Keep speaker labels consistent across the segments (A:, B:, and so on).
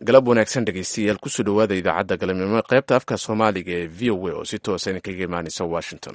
A: galab wanaagsan dhegeystayaal kusoo dhowaada idaacadda galabnimo ee qaybta afka soomaaliga ee v o a oo si toosa idinkaga imaaneysa washington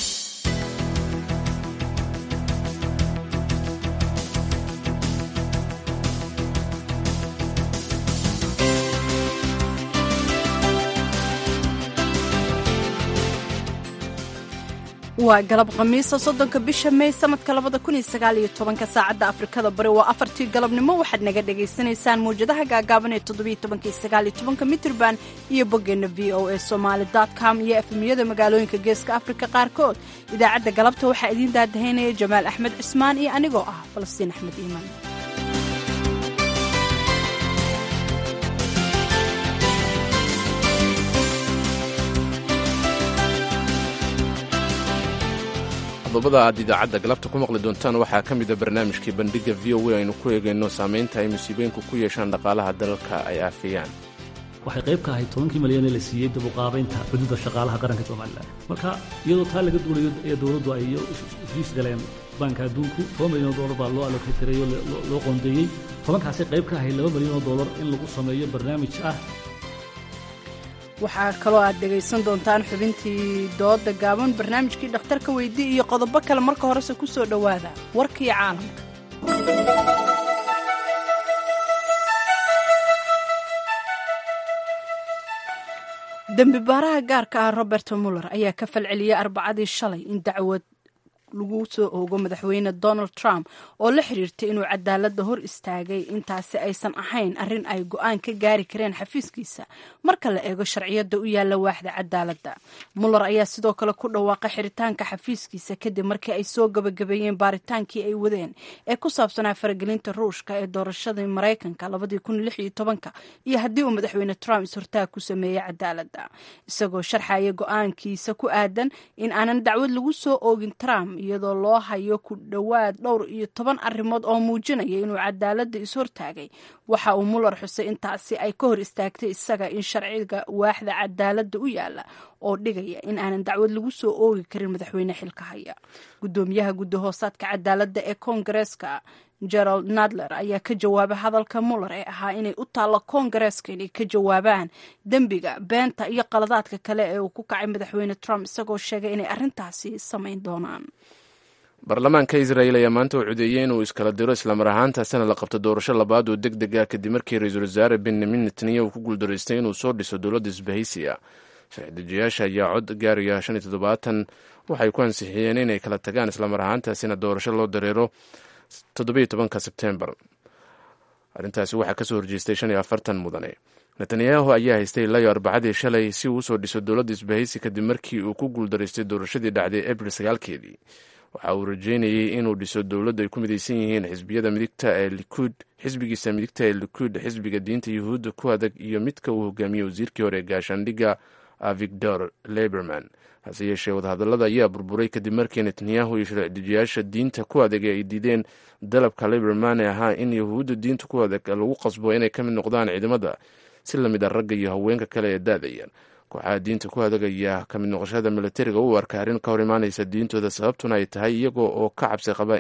B: waa galab khamiisa soddonka bisha mey sanadka labada kun iyo sagaal iyo tobanka saacadda afrikada bari waa afartii galabnimo waxaad naga dhagaysanaysaan mawjadaha gaagaaban ee toddobiyo tobanka iyo sagaal iyo tobanka mitrban iyo boggeenna v o a somaali com iyo efemiyada magaalooyinka geeska afrika qaarkood idaacadda galabta waxaa idiin daadahaynaya jamaal axmed cismaan iyo anigoo ah falastiin axmed iimaan
A: qodobada aad idaacadda galabta ku maqli doontaan waxaa ka mida barnaamijkii bandhigga v o a aynu ku eegayno saamaynta ay musiibooyinku ku yeeshaan dhaqaalaha dalalka ay aafeeyaan
C: waxay qayb ka ahayd tobankii malyan ee la siiyey dabuqaabaynta xuduudda shaqaalaha qaranka somalilan marka iyadoo taa laga duulayo ee dowladdu ay heshiis galeen baanka adduunku toban milyan oo dollar baa loo alokeytiray oo loo qoondeeyey tobankaasay qayb ka ahayd laba milyan oo dollar in lagu sameeyo barnaamij ah
B: waxaa kaloo aad dhegaysan doontaan xubintii dooda gaaban barnaamijkii dhakhtarka weydii iyo qodobo kale marka horese ku soo dhowaada warkii caalamka dembi baaraha gaarka ah robert muller ayaa ka falceliyey arbacadii shalay in dacwad lagu soo oogo madaxweyne donald trump oo la xiriirtay inuu cadaaladda hor istaagay intaasi aysan ahayn arrin ay go-aan ka gaari kareen xafiiskiisa marka la eego sharciyadda u yaalla waaxda cadaaladda muller ayaa sidoo kale ku dhawaaqay xiritaanka xafiiskiisa kadib markii ay soo gabagabeeyeen baaritaankii ay wadeen ee ku saabsanaa faragelinta ruushka ee doorashadii maraykanka iyo haddii uu madaxweyne trump is-hortaag ku sameeyey cadaaladda isagoo sharxaya go-aankiisa ku aadan in aanan dacwad lagu soo oogin trump iyadoo loo hayo ku dhowaad dhowr iyo toban arrimood oo muujinaya inuu cadaaladda is-hortaagay waxa uu muller xusay intaasi ay ka hor istaagtay isaga in sharciga waaxda cadaaladda u yaalla oo dhigaya in aanan dacwad lagu soo oogi karin madaxweyne xilka haya guddoomiyaha guddi hoosaadka cadaaladda ee koongareeska gerald nadler ayaa ka jawaabay hadalka muller ee ahaa inay u taallo koongareeska inay ka jawaabaan dembiga beenta iyo qaladaadka kale ee uu ku kacay madaxweyne trump isagoo sheegay inay arrintaasi samayn doonaan
A: baarlamaanka israel ayaa maanta u codeeyey inuu iskala diro islamar ahaantaasina la qabto doorasho labaad oo deg deg ah kadib markii ra-iisul wasaare benyamin netanyahu ku guuldaraystay inuu soo dhiso dowladda isbahaysiya sharci-dejiyaasha ayaa cod gaaraya shan iyo toddobaatan waxay ku ansixiyeen inay kala tagaan islamar ahaantaasina doorasho loo dareero toddobiyo tobanka sebtembar arrintaasi waxaa kasoo horjeestay shan iyo afartan mudane netanyahu ayaa haystay ilayo arbacadii shalay si uu usoo dhiso dowladda isbahaysi kadib markii uu ku guuldaraystay doorashadii dhacday abril sagaalkeedii waxa uu rajeynayey inuu dhiso dowladda ay ku midaysan yihiin xisbiyada midigta ee likuud xisbigiisa midigta ee likuud xisbiga diinta yuhuudda ku adag iyo midka uu hogaamiyey wasiirkii hore ee gaashaandhigga victor leberman hase yeeshee wadahadallada ayaa burburay kadib markii netanyahu iyo sharci-dejiyaasha diinta ku adag ay diideen dalabka leberman ee ahaa in yahuudda diinta ku adag lagu qasbo inay ka mid noqdaan ciidamada si lamid a ragga iyo haweenka kale ee daadayaan kooxaha diinta ku adagaya ka mid noqoshada militariga u arka arrin ka hor imaanaysa diintooda sababtuna ay tahay iyagoo oo ka cabsi qaba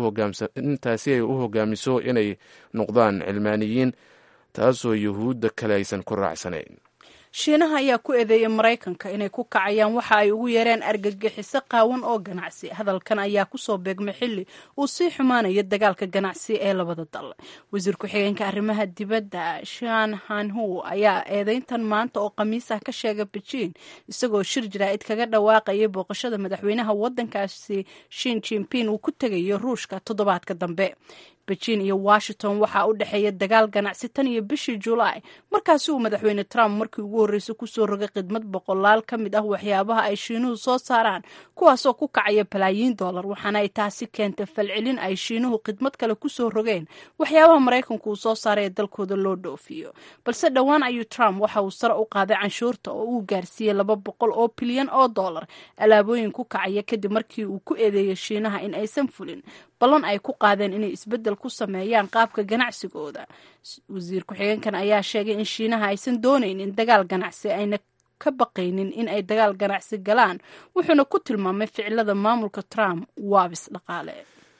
A: intaasi ay u hogaamiso inay noqdaan cilmaaniyiin taasoo yuhuudda kale aysan ku raacsanayn
B: shiinaha ayaa ku eedeeyay maraykanka inay ku kacayaan waxa ay ugu yeereen argagixiso qaawan oo ganacsi hadalkan ayaa kusoo beegmay xilli uu sii xumaanayo dagaalka ganacsi ee labada dal wasiir ku-xigeenka arrimaha dibadda shan hanhu ayaa eedeyntan maanta oo khamiis ah ka sheegay bejiin isagoo shir jaraa'id kaga dhawaaqayay booqashada madaxweynaha waddankaasi shin jimpin uu ku tegayo ruushka toddobaadka dambe beijin iyo washington waxaa u dhexeeya dagaal ganacsi tan iyo bishii julaay markaasi uu madaxweyne trump markii ugu horreysay kusoo rogay khidmad boqolaal ka mid ah waxyaabaha ay shiinuhu soo saaraan kuwaasoo ku kacaya balaayiin dollar waxaana ay taasi keentay falcelin ay shiinuhu khidmad kale kusoo rogeen waxyaabaha maraykanku uu soo saaray ee dalkooda loo dhoofiyo balse dhowaan ayuu trump waxa uu sare u qaaday canshuurta oo uu gaarsiiyey laba boqol oo bilyan oo dollar alaabooyin ku kacaya kadib markii uu ku eedeeyay shiinaha in aysan fulin ballan ay ku qaadeen inay isbeddel ku sameeyaan qaabka ganacsigooda wasiir ku-xigeenkan ayaa sheegay in shiinaha aysan doonaynin dagaal ganacsi ayna ka baqaynin in ay dagaal ganacsi galaan wuxuuna ku tilmaamay ficilada maamulka trump waabis dhaqaale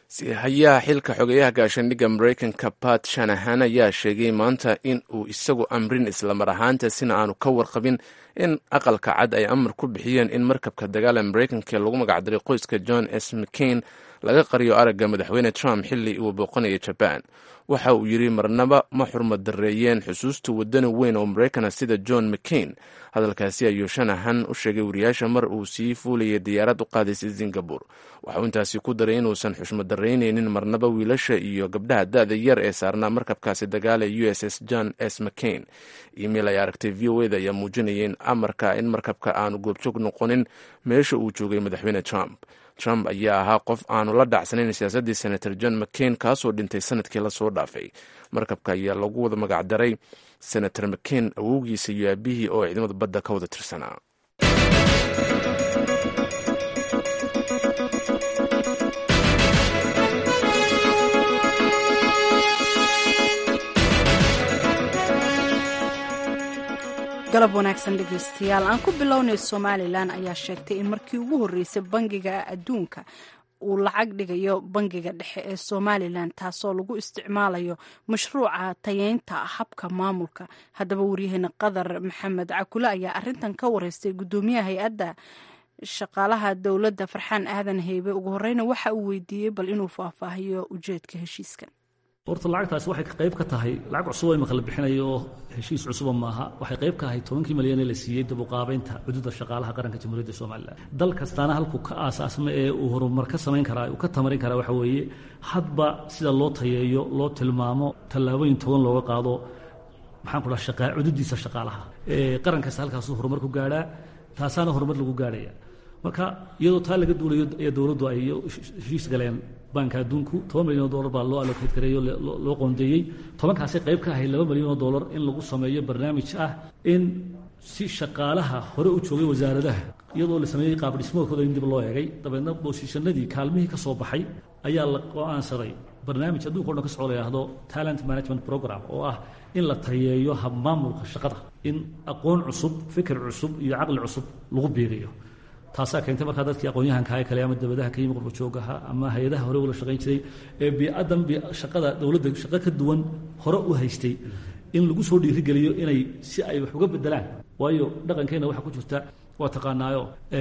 A: hayaha xilka xogeyaha gaashaandhigga maraykanka bat shanahan ayaa sheegay maanta in uu isagu amrin islamar ahaantaasina aanu ka warqabin in aqalka cad ay amar ku bixiyeen in markabka dagaala maraykanka lagu magacdaray qoyska john s mccain laga qariyo aragga madaxweyne trump xilli uu booqanaya jabaan waxa uu yidhi marnaba ma xurmad dareeyeen xusuusta wadani weyn oo maraykana sida john mccain hadalkaasi ayuu shanahan u sheegay wariyaasha mar uu sii fuulayay diyaarad u qaadaysay singabore waxauu intaasi ku daray inuusan xushmad daraynaynin marnaba wiilasha iyo gabdhaha da-da yar ee saarnaa markabkaasi dagaala u s s john s mccain email ay aragtay v o eda ayaa muujinaya in amarka in markabka aanu goobjoog noqonin meesha uu joogay madaxweyne trump trump ayaa ahaa qof aanu la dhacsanayn siyaasaddii senator john mccain kaasoo dhintay sanadkii lasoo dhaafay markabka ayaa lagu wada magacdaray senator mccain awowgiisa iyo aabihii oo ciidamada badda ka wada tirsanaa
B: galab wanaagsan dhegeystayaal aan ku bilownay somalilan ayaa sheegtay in markii ugu horreysay bangiga adduunka uu lacag dhigayo bangiga dhexe ee somalilan taasoo lagu isticmaalayo mashruuca tayeynta habka maamulka haddaba waryaheena qadar maxamed cakule ayaa arintan ka wareystay gudoomiyaha hay-adda shaqaalaha dowladda farxaan aadan heybe ugu horeyna waxa uu weydiiyey bal inuu faahfaahiyo ujeedka heshiiskan
C: horta lacagtaasi waxay qayb ka tahay lacag cusub oo imaka la bixinayo oo heshiis cusuba maaha waxay qayb ka ahay tobankii malyan ee la siiyey dabuqaabeynta xuduudda shaqaalaha qaranka jamhuuriyadda somalilan dal kastaana halkuu ka aasaasma ee uu horumar ka samayn karaa uu ka tamarin karaa waxa weeye hadba sida loo tayeeyo loo tilmaamo tallaabooyin togan looga qaado maxaan ku dhaha xuduuddiisa shaqaalaha qaran kasta halkaasuu horumar ku gaadhaa taasaana horumar lagu gaadhaya marka iyadoo taa laga duulayo ee dowladdu ay heshiis galeen banka adduunku toban milyan oo dollar baa loo allocate gareeyo loo qoondeeyey tobankaasi qayb ka ahay laba milyan oo dollar in lagu sameeyo barnaamij ah in si shaqaalaha hore u joogay wasaaradaha iyadoo la sameeyey qaab dhismoodkooda in dib loo eegay dabeedna boosishanadii kaalmihii ka soo baxay ayaa la go-aansaday barnaamij adduunka o dhan ka socoo la yidhaahdo talent management program oo ah in la tayeeyo habmaamulka shaqada in aqoon cusub fikir cusub iyo caqli cusub lagu biiriyo taasaa keentay markaa dadkii aqoon-yahanka kale ama dabadaha ka yimi qurbajoogaha ama hay-adaha hore ula shaqayn jiray ee biicadan shaqada dowladda shaqo ka duwan hore u haystay in lagu soo dhiirigeliyo inay si ay wax uga bedelaan waayo dhaqankeenna waxaa ku jirta waa taqaanaayo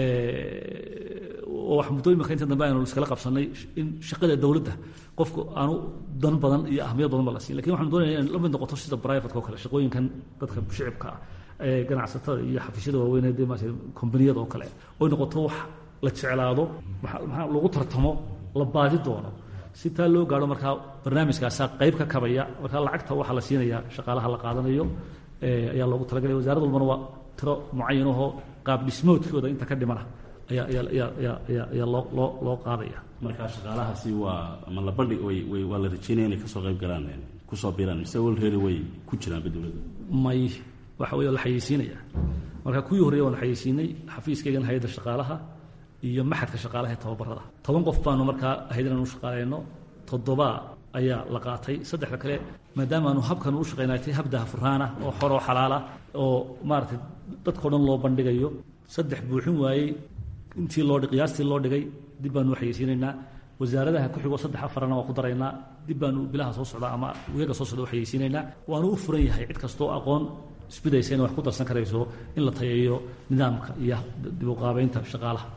C: oo wax muddo imika inta dambe aynu iskala qabsanay in shaqada dowladda qofku aanu dan badan iyo ahmiyad badan ba la siin lakin waxanu doonaya in la mid noqoto sida brivatka o kale shaqooyinkan dadka shicibka ah ganacsatada iyo xafiisyada waaweyn de maarata kombaniyada oo kale oy noqoto wax la jeclaado maxaa lagu tartamo la baadi doono si taa loo gaadho markaa barnaamijkaasaa qayb ka kabaya markaa lacagta waxaa la siinaya shaqaalaha la qaadanayo ayaa loogu talagalaya wasarad walbana waa tiro mucayan ahoo qaab dhismoodkooda inta ka dhimana ayaa ayaa ayaa ayaa ayaa loo loo loo qaadaya
D: markaa shaqaalahaasi waa ama la bandhig way way waa la rajeynaya inay kasoo qayb galaan kusoo biiraan mise walreeri way ku jiraanba dowladda
C: may waxa wey la xayeysiinaya marka kuwii horreya waan xayeysiinay xafiiskaygan hay-adda shaqaalaha iyo maxadka shaqaalaha ee tababarada toban qof baanu markaa ahayd inaan u shaqaaleyno toddoba ayaa la qaatay saddexda kale maadaama aanu habkan u shaqaynay tay hab dahafuraana oo xoroo xalaala oo maaragtay dadkao dhan loo bandhigayo saddex buuxin waayey intii loo qiyaastii loo dhigay dib baanu u xayeysiinaynaa wasaaradaha ku xigoo saddex afarana waa ku daraynaa dib baanu bilaha soo socda ama weega soo socda u xayeysiinaynaa waanu u furan yahay cid kastoo aqoon isbidaysa inay wax ku darsan karayso in la tayeeyo nidaamka iyo dib u qaabeynta shaqaalaha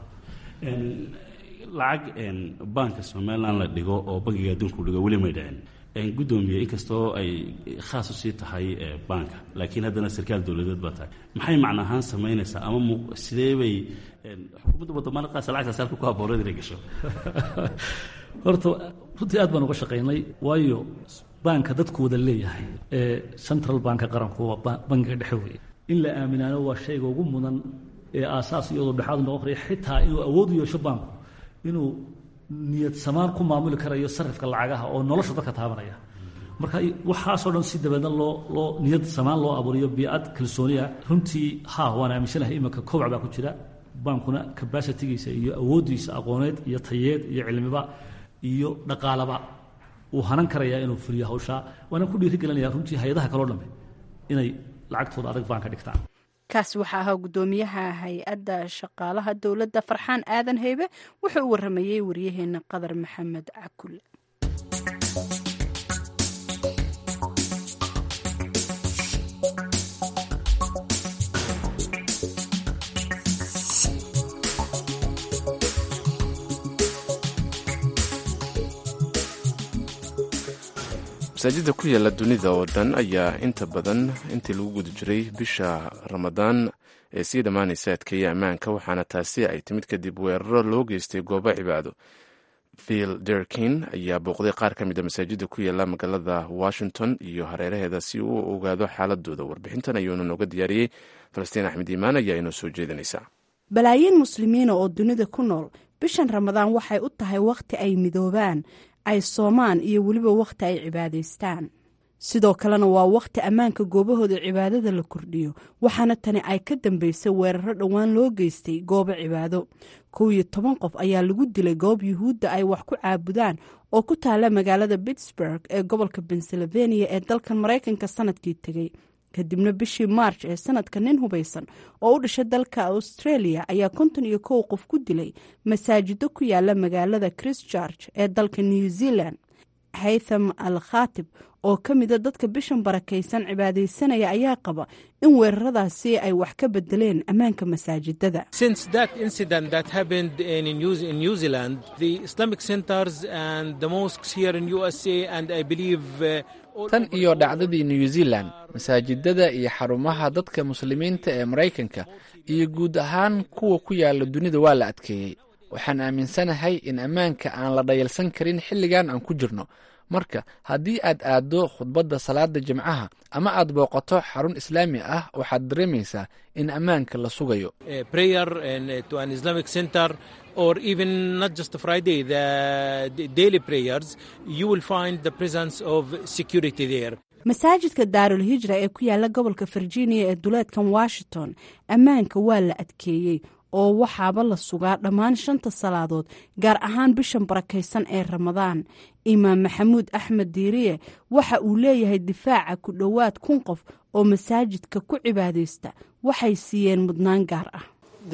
D: lacag banka somalilan la dhigo oo bankiga adduunku dhigo weli may dhicin guddoomiye inkastoo ay khaas u sii tahay banka laakiin haddana sarkaal dowladeed baa tahay maxay macno ahaan samaynaysaa ama m sidee bay xukuumadda wadamada qaasa lacagtaas halka ku habooneed inay gasho
C: horta runtii aad baan uga shaqaynay waayo banka dadku wada leeyahay ee central banka qaranku waa bankiga dhexe weeye in la aaminaano waa shayga ugu mudan ee aasaas iyadoo dhexaad noqon karaya xitaa inuu awood u yeesho banku inuu niyad samaan ku maamuli karayo sarifka lacagaha oo nolosha dadka taabanaya marka waxaasoo dhan si dabeedna loo loo niyad samaan loo abuuriyo biicad kalsooniya runtii ha waan aaminsanahay iminka kobac baa ku jira bankuna cabacitigiisa iyo awooddiisa aqooneed iyo tayeed iyo cilmiba iyo dhaqaalaba uu hanan karayaa inuu fuliyo hawshaa waana ku dhiiri gelinaya runtii hay-adaha kaloo dhamme inay lacagtooda adag baan ka dhigtaan
B: kaasi waxaa ahaa guddoomiyaha hay-adda shaqaalaha dowladda farxaan aadan heybe wuxuu u waramayey waryaheena qadar maxamed cakul
A: masaajidda ku yaala dunida oo dhan ayaa inta badan intii lagu guda jiray bisha ramadaan ee sii dhammaanaysa adkeeya ammaanka waxaana taasi ay timid kadib weeraro loo geystay goobo cibaado vil derkin ayaa booqday qaar ka mid a masaajidda ku yaala magaalada washington iyo hareeraheeda si uu ogaado xaaladooda warbixintan ayuuna nooga diyaariyey falastiin axmed iimaan ayaa inoo soo jeedinaysa
B: balaayiin muslimiina oo dunida ku nool bishan ramadaan waxay u tahay wakhti ay midoobaan ay soomaan iyo weliba wakhti ay cibaadaystaan sidoo kalena waa wakhti ammaanka goobahooda cibaadada la kordhiyo waxaana tani ay ka dambeysay weeraro dhowaan loo geystay goobo cibaado kow iyo toban qof ayaa lagu dilay goob yuhuudda ay wax ku caabudaan oo ku taala magaalada pittsburg ee gobolka pennsylvania ee dalkan maraykanka sanadkii tegey kadibna bishii march ee sanadka nin hubaysan oo u dhashay dalka australia ayaa konton iyo kow qof ku dilay masaajido ku yaala magaalada christchurch ee dalka new zealand haytham al khatib oo ka mida dadka bishan barakaysan cibaadaysanaya ayaa qaba in weeraradaasi ay wax ka bedeleen ammaanka masaajidada
E: tan iyo dhacdadii new zealand masaajidada iyo xarumaha dadka muslimiinta ee maraykanka iyo guud ahaan kuwa ku yaala dunida waa la adkeeyey waxaan aaminsanahay in ammaanka aan la dhayalsan karin xilligan aan ku jirno marka haddii aad aaddo khudbadda salaada jimcaha ama aad booqato xarun islaami ah waxaad dareemaysaa in ammaanka la sugayo
B: masaajidka daarul hijra ee ku yaala gobolka virginia ee duleedkan washington ammaanka waa la adkeeyey oo waxaaba la sugaa dhammaan shanta salaadood gaar ahaan bishan barakaysan ee ramadaan imaam maxamuud axmed diiriye waxa uu leeyahay difaaca ku dhowaad kun qof oo masaajidka ku cibaadaysta waxay siiyeen mudnaan gaar ah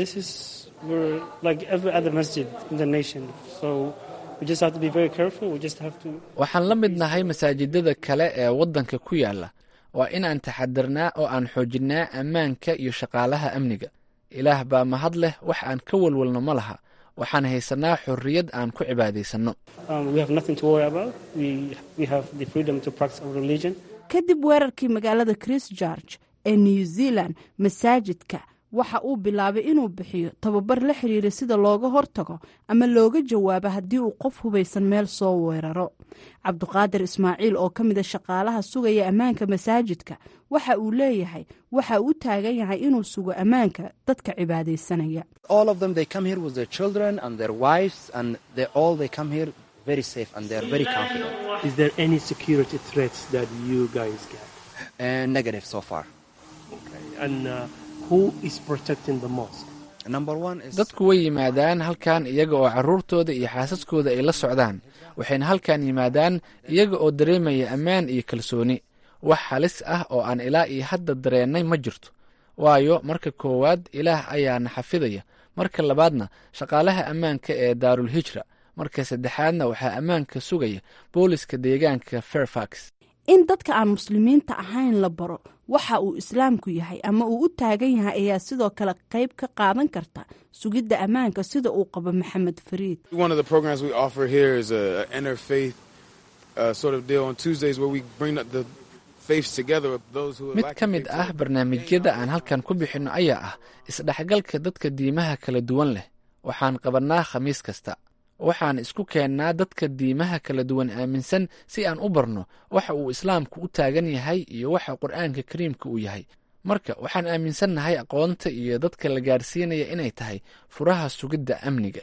E: waxaan la mid nahay masaajidada kale ee waddanka ku yaala waa inaan taxadirnaa oo aan xoojinnaa ammaanka iyo shaqaalaha amniga ilaah baa mahad leh wax aan ka walwalno ma laha waxaan haysanaa xorriyad aan ku cibaadaysanno
B: kadib weerarkii magaalada christchurch ee new zealand masaajidka waxa uu bilaabay inuu bixiyo tababar la xiriira sida looga hortago ama looga jawaabo haddii uu qof hubaysan meel soo weeraro cabduqaadir ismaaciil oo ka mida shaqaalaha sugaya ammaanka masaajidka waxa uu leeyahay waxa uu u taagan yahay inuu sugo ammaanka dadka cibaadaysanaya
E: dadku way yimaadaan halkan iyaga oo carruurtooda iyo xaasaskooda ay la socdaan waxayna halkan yimaadaan iyaga oo dareemaya ammaan iyo kalsooni wax halis ah oo aan ilaa iyo hadda dareennay ma jirto waayo marka koowaad ilaah ayaana xafidaya marka labaadna shaqaalaha ammaanka ee daarul hijra marka saddexaadna waxaa ammaanka sugaya booliska deegaanka fairfax
B: in dadka aan muslimiinta ahayn la baro waxa uu islaamku yahay ama uu u taagan yahay ayaa sidoo kale qayb ka qaadan karta sugidda ammaanka sida uu qabo maxamed fariid
E: mid ka mid ah barnaamijyada aan halkan ku bixinno ayaa ah isdhexgalka dadka diimaha kala duwan leh waxaan qabannaa khamiis kasta waxaan isku keennaa dadka diimaha kala duwan aaminsan si aan u barno waxa uu islaamku u taagan yahay iyo waxa qur'aanka kariimka uu yahay marka waxaan aaminsannahay aqoonta iyo dadka la gaarsiinaya inay tahay furaha sugidda amniga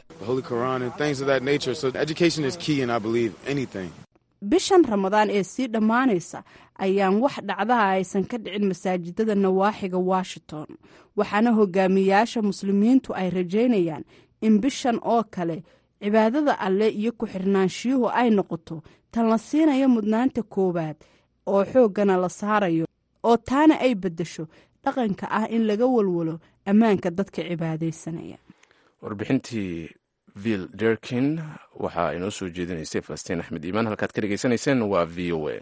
B: bishan ramadaan ee sii dhammaanaysa ayaan wax dhacdaha aysan ka dhicin masaajidada nawaaxiga washington waxaana hogaamiyayaasha muslimiintu ay rajaynayaan in bishan oo kale cibaadada alle iyo ku-xirnaanshiyuhu ay noqoto tan la siinayo mudnaanta koowaad oo xooggana la saarayo oo taana ay beddesho dhaqanka ah in laga walwalo ammaanka dadka cibaadaysanaya
A: warbixintii vil derkin waxaa inoo soo jeedinaysay falastiin axmed iimaan halkaad ka dhegaysanayseen waa v o a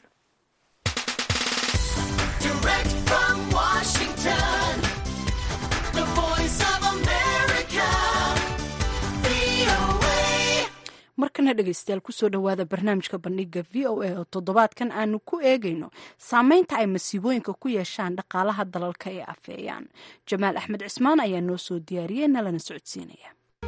B: markana dhegeystayaal kusoo dhowaada barnaamijka bandhiga v o a oo toddobaadkan aanu ku eegayno saameynta ay masiibooyinka ku yeeshaan dhaqaalaha dalalka ee afeeyaan jamaal axmed cismaan ayaa noo soo diyaariyey nalana socodsiinaya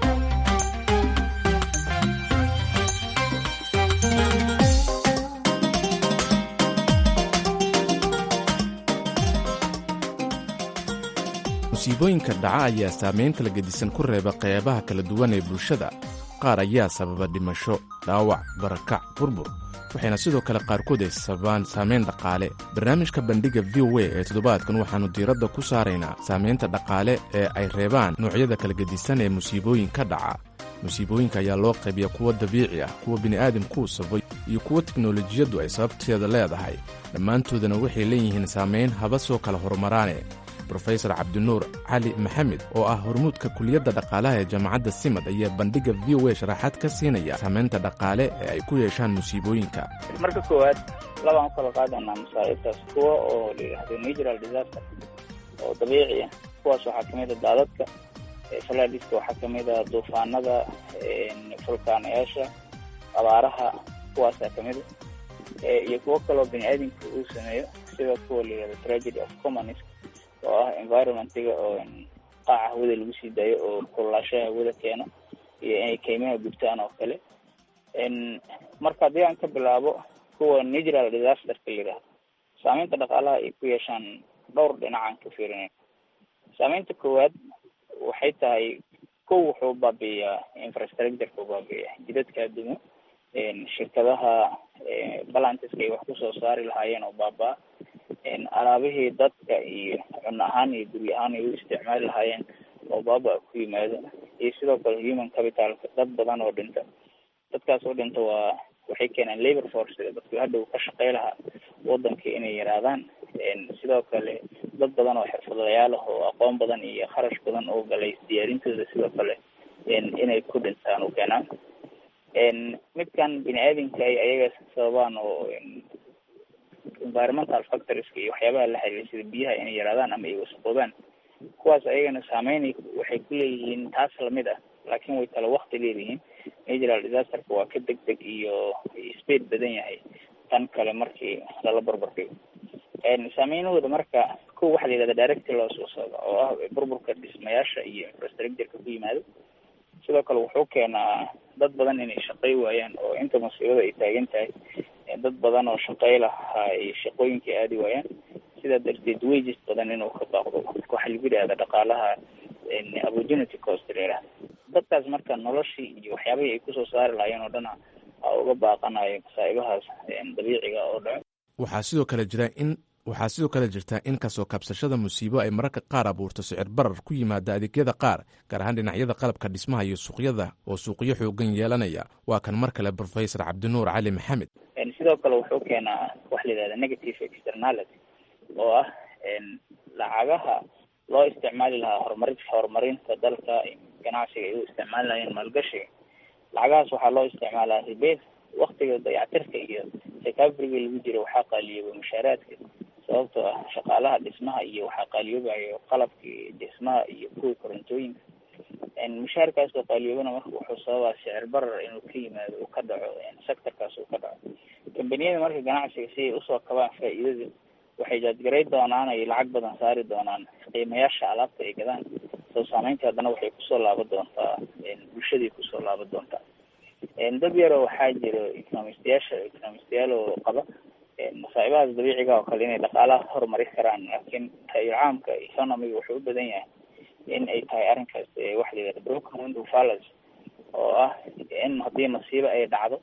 A: musiibooyinka dhaca ayaa saameyn kala gedisan ku reeba qeybaha kala duwan ee bulshada qaar ayaa sababa dhimasho dhaawac barakac burbur waxayna sidoo kale qaarkood ay sababaan saameyn dhaqaale barnaamijka bandhigga v o a ee toddobaadkan waxaannu diiradda ku saaraynaa saamaynta dhaqaale ee ay reebaan noocyada kala gedisan ee musiibooyinka dhaca musiibooyinka ayaa loo qaybiya kuwa dabiici ah kuwa bini'aadamkuu sabay iyo kuwa teknolojiyaddu ay sababteeda leedahay dhammaantoodana waxay leeyihiin saamayn haba soo kala horumaraane rofesor cabdinuur cali maxamed oo ah hormuudka kuliyadda dhaqaalaha ee jaamacadda simad ayaa bandhigga v o a sharaxaad ka siinaya saamaynta dhaqaale ee ay ku yeeshaan musiibooyinka
F: marka koowaad labaan u kala qaadanaa masaa'ibtaas kuwa oo la yidhaahdo natural disaster oo dabiici ah kuwaas waxaa kamid a daadadka falaadiska waxaa kamid a duufaanada fulkaanayaasha abaaraha kuwaasaa kamid a iyo kuwo kaloo bini aadamka uu sameeyo sida kuwa la yidhahdo tragedy of commons oo ah environmentiga oo qaaca hawada lagu sii daayo oo kululaashaha hawada keeno iyo inay keymaha gubtaan oo kale marka haddii aan ka bilaabo kuwa natural disasterka la yidhaahdo saameynta dhaqaalaha ay ku yeeshaan dhowr dhinacaan ka fiirinayn saameynta koowaad waxay tahay kow wuxuu baabi'iyaa infrastructureka baabi'iya jidadka adduumo shirkadaha balantiska ay wax kusoo saari lahaayeen oo baaba-a alaabihii dadka iyo cunno ahaan iyo guryo ahaan ay u isticmaali lahaayeen oo baaba ku yimaado iyo sidoo kale human capitalka dad badan oo dhinta dadkaas oo dhinta waa waxay keenaan labor force dadku hadhow ka shaqey lahaa wadanka inay yaraadaan sidoo kale dad badan oo xirfadlayaal ah oo aqoon badan iyo kharash badan oo galay diyaarintooda sidoo kale inay ku dhintaan u keenaan midkan bini aadamka ay ayaga sababaan oo environmental factorieska iyo waxyaabaha la xiriira sida biyaha inay yaraadaan ama ay wasaqoobaan kuwaas ayagana saameyn waxay ku leeyihiin taas lamid ah laakiin way kala wakti leeyihiin natural disasterka waa ka deg deg iyo speed badan yahay tan kale markii lala barbar dhigo saameynahooda marka kow waxaa la yidhahda directy loss wasooda oo ah burburka dhismayaasha iyo infrastructureka ku yimaado sidoo kale wuxuu keenaa dad badan inay shaqey waayaan oo inta masiibada ay taagan tahay dad badan oo shaqey lahaa ay shaqooyinkii aadi waayaan sidaa darteed wages badan inuu ka baaqdo waxaa lagu yidhahda dhaqaalaha opportunity cost la yidhahda dadkaas marka noloshii iyo waxyaabihii ay kusoo saari lahaayeen oo dhana a uga baaqanayo masaa'ibahaas dabiiciga oo dhaco
A: waxaa sidoo kale jira in waxaa sidoo kale jirta in kasoo kabsashada musiibo ay mararka qaar abuurto sicir barar ku yimaada adeegyada qaar gaar ahaan dhinacyada qalabka dhismaha iyo suuqyada oo suuqyo xoogan yeelanaya waa kan mar kale professor cabdinuur cali maxamed
F: sidoo kale wuxuu keenaa waxa la yidhahda negative externality oo ah lacagaha loo isticmaali lahaa horumari horumarinta dalka ganacsiga ay u isticmaali lahayeen maalgashiga lacagahaas waxaa loo isticmaalaa ribeed waktiga dayactirka iyo recoveryga lagu jira waxaa qaaliyooba mushaaraadka sababtoo ah shaqaalaha dhismaha iyo waxaa qaaliyoobayo qalabkii dhismaha iyo kuwii korontooyinka mushaarkaas oo qaaliyoobana marka wuxuu sababaa sicir barar inuu ka yimaado uu ka dhaco sectorkaas uu ka dhaco kambaniyada marka ganacsiga si ay usoo kabaan faa'iidada waxay jaadgaray doonaan ay lacag badan saari doonaan qiimayaasha alaabta ay gadaan soo saameynta haddana waxay kusoo laaban doontaa bulshaday kusoo laaban doontaa dad yaroo waxaa jiro economistayaasha economistayaal oo qaba masaa'ibahaas dabiiciga oo kale inay dhaqaalaha horumari karaan laakiin taayir caamka economiga wuxuu u badan yahay in ay tahay arrinkaas waxa la yidhahda broken window fallacy oo ah in haddii masiibo ay dhacdo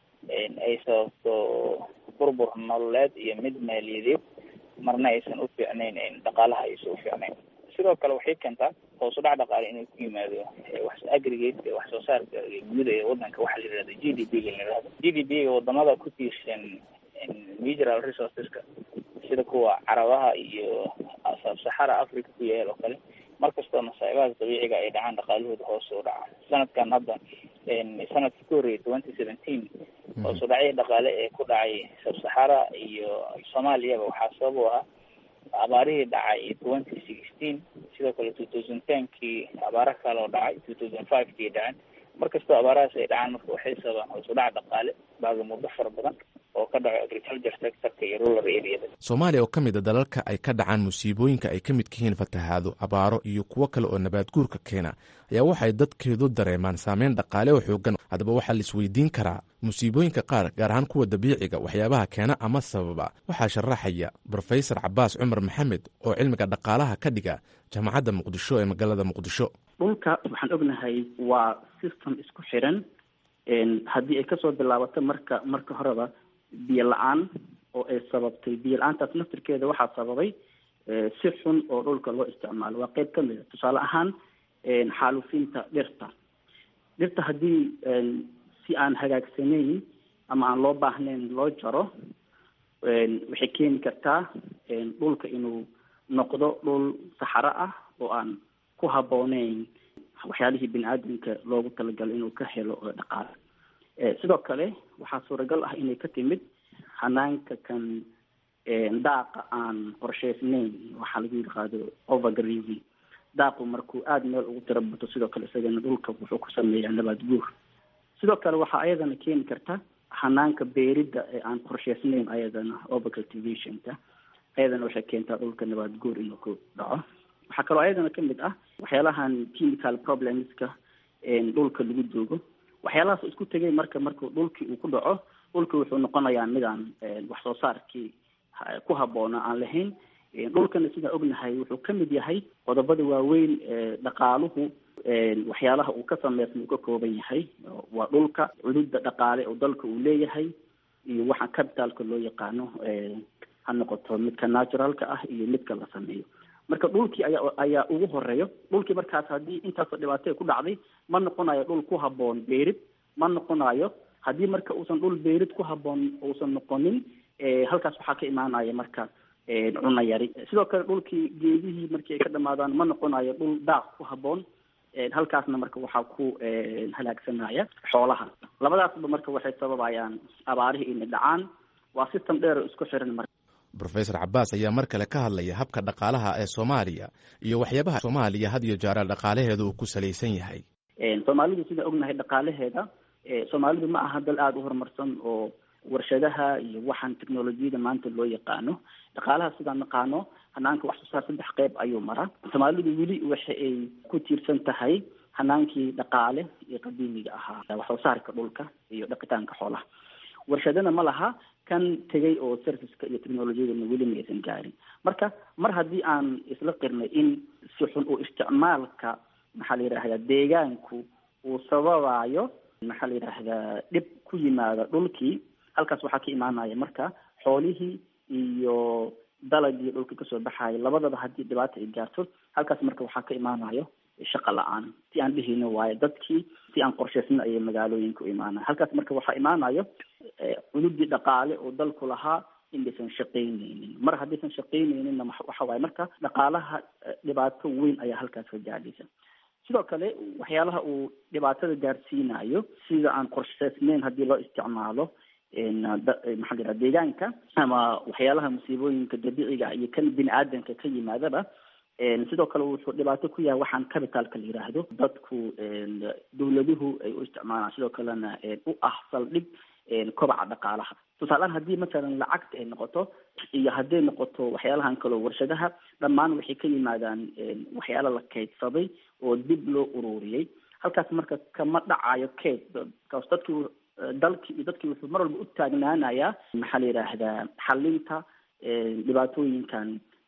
F: ay sababto burbur nololeed iyo mid maaliyadeed marna aysan u fiicnayn dhaqaalaha aysan u fiicnayn sidoo kale waxay keentaa hoos u dhac dhaqaale inuu ku yimaado wax aggregate wax soo saarka guud ee wadanka waxaa la yidhahda g d p ga la yidhahdo g d p ga wadamada ku tiirsan mineral resourceska sida kuwa carabaha iyo sabsaxaraha sabsaxara africa ku yaal oo kale mar kastoo masaa'ibahaas dabiiciga ay dhacaan dhaqaalahooda hoose u dhacaan sanadkan hadda sanadkii ku horreeyay twenty seventeen hoos u dhacyo dhaqaale ee ku dhacay sabsaxara iyo soomaaliyaba waxaa sabab u ahaa abaarihii dhacay twenty sixteen sidoo kale two thousand tenkii abaaro kale oo dhacay two thousand five kii dhaceen mar kastoo abaarahaas ay dhacaan marka waxay sababaan hoos u dhac dhaqaale baaga muddo fara badan oo ka dhaco agriculture sectorka iyo rural areada
A: soomaaliya oo ka mid a dalalka ay ka dhacaan musiibooyinka ay ka midka yihiin fatahaado abaaro iyo kuwo kale oo nabaad guurka keena ayaa waxay dadkeedu dareemaan saameyn dhaqaale oo xoogan haddaba waxaa la isweydiin karaa musiibooyinka qaar gaar ahaan kuwa dabiiciga waxyaabaha keena ama sababa waxaa sharaxaya brofesor cabaas cumar maxamed oo cilmiga dhaqaalaha ka dhiga jaamacadda muqdisho ee magaalada muqdisho
G: dhulka waxaan ognahay waa system isku xiran haddii ay kasoo bilaabato marka marka horeba biyo la-aan oo ay sababtay biyo la-aantaas naftirkeeda waxaa sababay si xun oo dhulka loo isticmaalo waa qeyb kamid a tusaale ahaan xaalufinta dhirta dhirta haddii si aan hagaagsanayn ama aan loo baahnayn loo jaro waxay keeni kartaa dhulka inuu noqdo dhul saxaro ah oo aan ku habbooneyn waxyaalihii bini aadamka loogu talagalay inuu ka helo dhaqaale sidoo kale waxaa suuragal ah inay ka timid hanaanka kan daaqa aan qorsheysnayn waxaa lagu yidhaahdo overgrazing daaqu markuu aada meel ugu tiro bato sidoo kale isagana dhulka wuxuu ku sameeyaa nabaad guur sidoo kale waxaa ayadana keeni karta hanaanka beeridda ee aan qorsheysnayn ayadana overcultivationka ayadana waxay keentaa dhulka nabaad guur inuu ku dhaco waxaa kaloo ayadana kamid ah waxyaalahan chemical problemska dhulka lagu joogo waxyaalahaas isku tegay marka marka dhulkii uu ku dhaco dhulki wuxuu noqonayaa midaan wax soo saarkii ku habboona aan lahayn dhulkana sidaan ognahay wuxuu kamid yahay qodobada waaweyn dhaqaaluhu waxyaalaha uu ka sameysma uu ka kooban yahay waa dhulka cududa dhaqaale oo dalka uu leeyahay iyo waxaa capitalka loo yaqaano ha noqoto midka naturalka ah iyo midka la sameeyo marka dhulkii ayaa ayaa ugu horeeyo dhulkii markaas haddii intaasoo dhibaatay ku dhacday ma noqonayo dhul ku habboon beerid ma noqonayo haddii marka uusan dhul beerid ku habboon uusan noqonin halkaas waxaa ka imaanaya marka cuna yari sidoo kale dhulkii geedihii markii ay ka dhamaadaan ma noqonayo dhul daaq ku habboon halkaasna marka waxaa ku halaagsanaya xoolaha labadaasba marka waxay sababayaan abaarihii inay dhacaan waa system dheer oo isku xiran marka
A: rofesor cabaas ayaa mar kale ka hadlaya habka dhaqaalaha ee soomaaliya iyo waxyaabaha soomaaliya had iyo jeera dhaqaalaheeda uu ku salaysan yahay
G: soomaalidu sidaan ognahay dhaqaalaheeda soomaalidu ma aha dal aada u horumarsan oo warshadaha iyo waxaan technolojiyada maanta loo yaqaano dhaqaalaha sidaan naqaano hanaanka wax soo saar saddex qeyb ayuu maraa soomaalidu weli waxa ay ku tiirsan tahay hanaankii dhaqaale ee qadiimiga ahaa wax soo saarka dhulka iyo dhaqitaanka xoolaha warshadana ma laha kan tegay oo serviceka iyo technolojiyadana weli ma aysan gaarin marka mar haddii aan isla qirnay in si xun uu isticmaalka maxaa la yidhahdaa deegaanku uu sababayo maxaa la yidhaahdaa dhib ku yimaada dhulkii halkaas waxaa ka imaanaya marka xoolihii iyo dalagii dhulka kasoo baxayo labadaba haddii dhibaata ay gaarto halkaas marka waxaa ka imaanayo shaqa la-aan si aan dhihino waayo dadkii si aan qorshaysna ayay magaalooyinka u imaanaya halkaas marka waxaa imaanayo cududii dhaqaale oo dalku lahaa inaysan shaqaynaynin mar haddaysan shaqaynayninna waxa waaye marka dhaqaalaha dhibaato weyn ayaa halkaas ka gaadhaysa sidoo kale waxyaalaha uu dhibaatada gaarsiinayo sida aan qorshaysnayn haddii loo isticmaalo maxaa la yidhaha deegaanka ama waxyaalaha musiibooyinka dabiiciga iyo kan bini aadamka ka yimaadaba sidoo kale wuxuu dhibaato ku yahay waxaan capitalka la yiraahdo dadku dawladuhu ay u isticmaalaan sidoo kalena u ah saldhig kobaca dhaqaalaha tusaalehaan haddii masalan lacagta ay noqoto iyo hadday noqoto waxyaalahan kaleo warshadaha dhammaan waxay ka yimaadaan waxyaala la kaydsaday oo dib loo ururiyey halkaas marka kama dhacayo kayd kaas dadki dalkii iyo dadkii wuxuu mar walba u taagnaanayaa maxaa la yidhaahdaa xalinta dhibaatooyinkan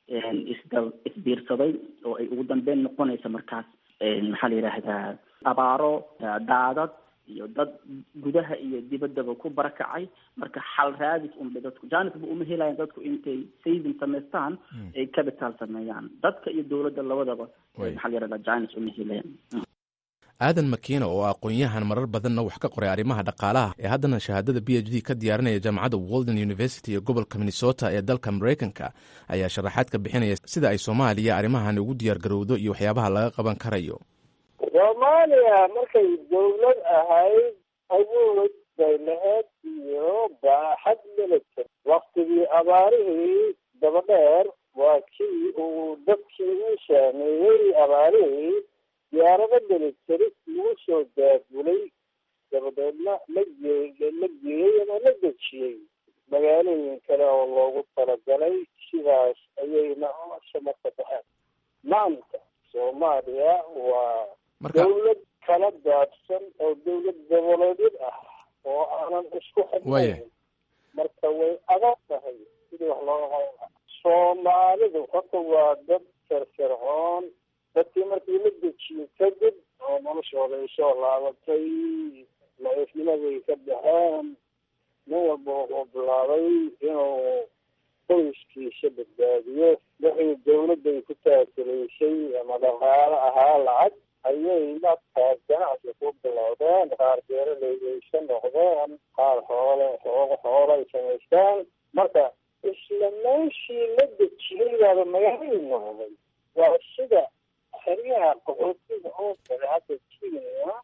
G: isda isbiirsaday oo ay ugu dambeyn noqonaysa markaas maxaa la yidhaahdaa abaaro daadad iyo dad gudaha iyo dibaddaba ku barakacay marka xal raadis unbay dadku janisba uma helayan dadku intay saving samaystaan ay capital sameeyaan dadka iyo dowladda labadaba maxaa la yidhahdaa janis uma helayan
A: aadan makiina oo aqoon-yahan marar badanna wax ka qoray arrimaha dhaqaalaha ee haddana shahaadada b h d ka diyaarinaya jaamacadda walden university ee gobolka minnesota ee dalka maraykanka ayaa sharaxaad ka bixinaya sida ay soomaaliya arrimahan ugu diyaar garowdo iyo waxyaabaha laga qaban karayo
H: soomaaliya markay dowlad ahayd awood bay lahayd iyo baaxad military waktigii abaarihii dabadheer waa kii uu dadkii u saameeyey abaarihii diyaarado military lagu soo daabulay dabadeedna la gee la geeyey ama la dejiyey magaalooyin kale oo loogu talagalay sidaas ayayna samarka baxeen maanta soomaaliya waa dawlad kala daadsan oo dawlad goboleedyad ah oo aanan isku xidnayn marka way adag tahay sidii wax looga qaban soomaalidu horta waa dad firfircoon dadkii markii la dejiyey kadib oo noloshooda ay soo laabatay la-ifnimaday ka baxeen nin walba wuxuu bilaabay inuu qoyskiisa badbaadiyo wixii dawladday ku taakulaysay ama dhaqaalo ahaa lacag ayay markaas ganacsi ku bilowdeen qaar beeralaydaysa noqdeen qaar xoole xoogo xoolo ay samaystaan marka isla meeshii la dejiyey baaba magaalay noqday waa sida xeryaha qaxootiga oo kale hadda kenya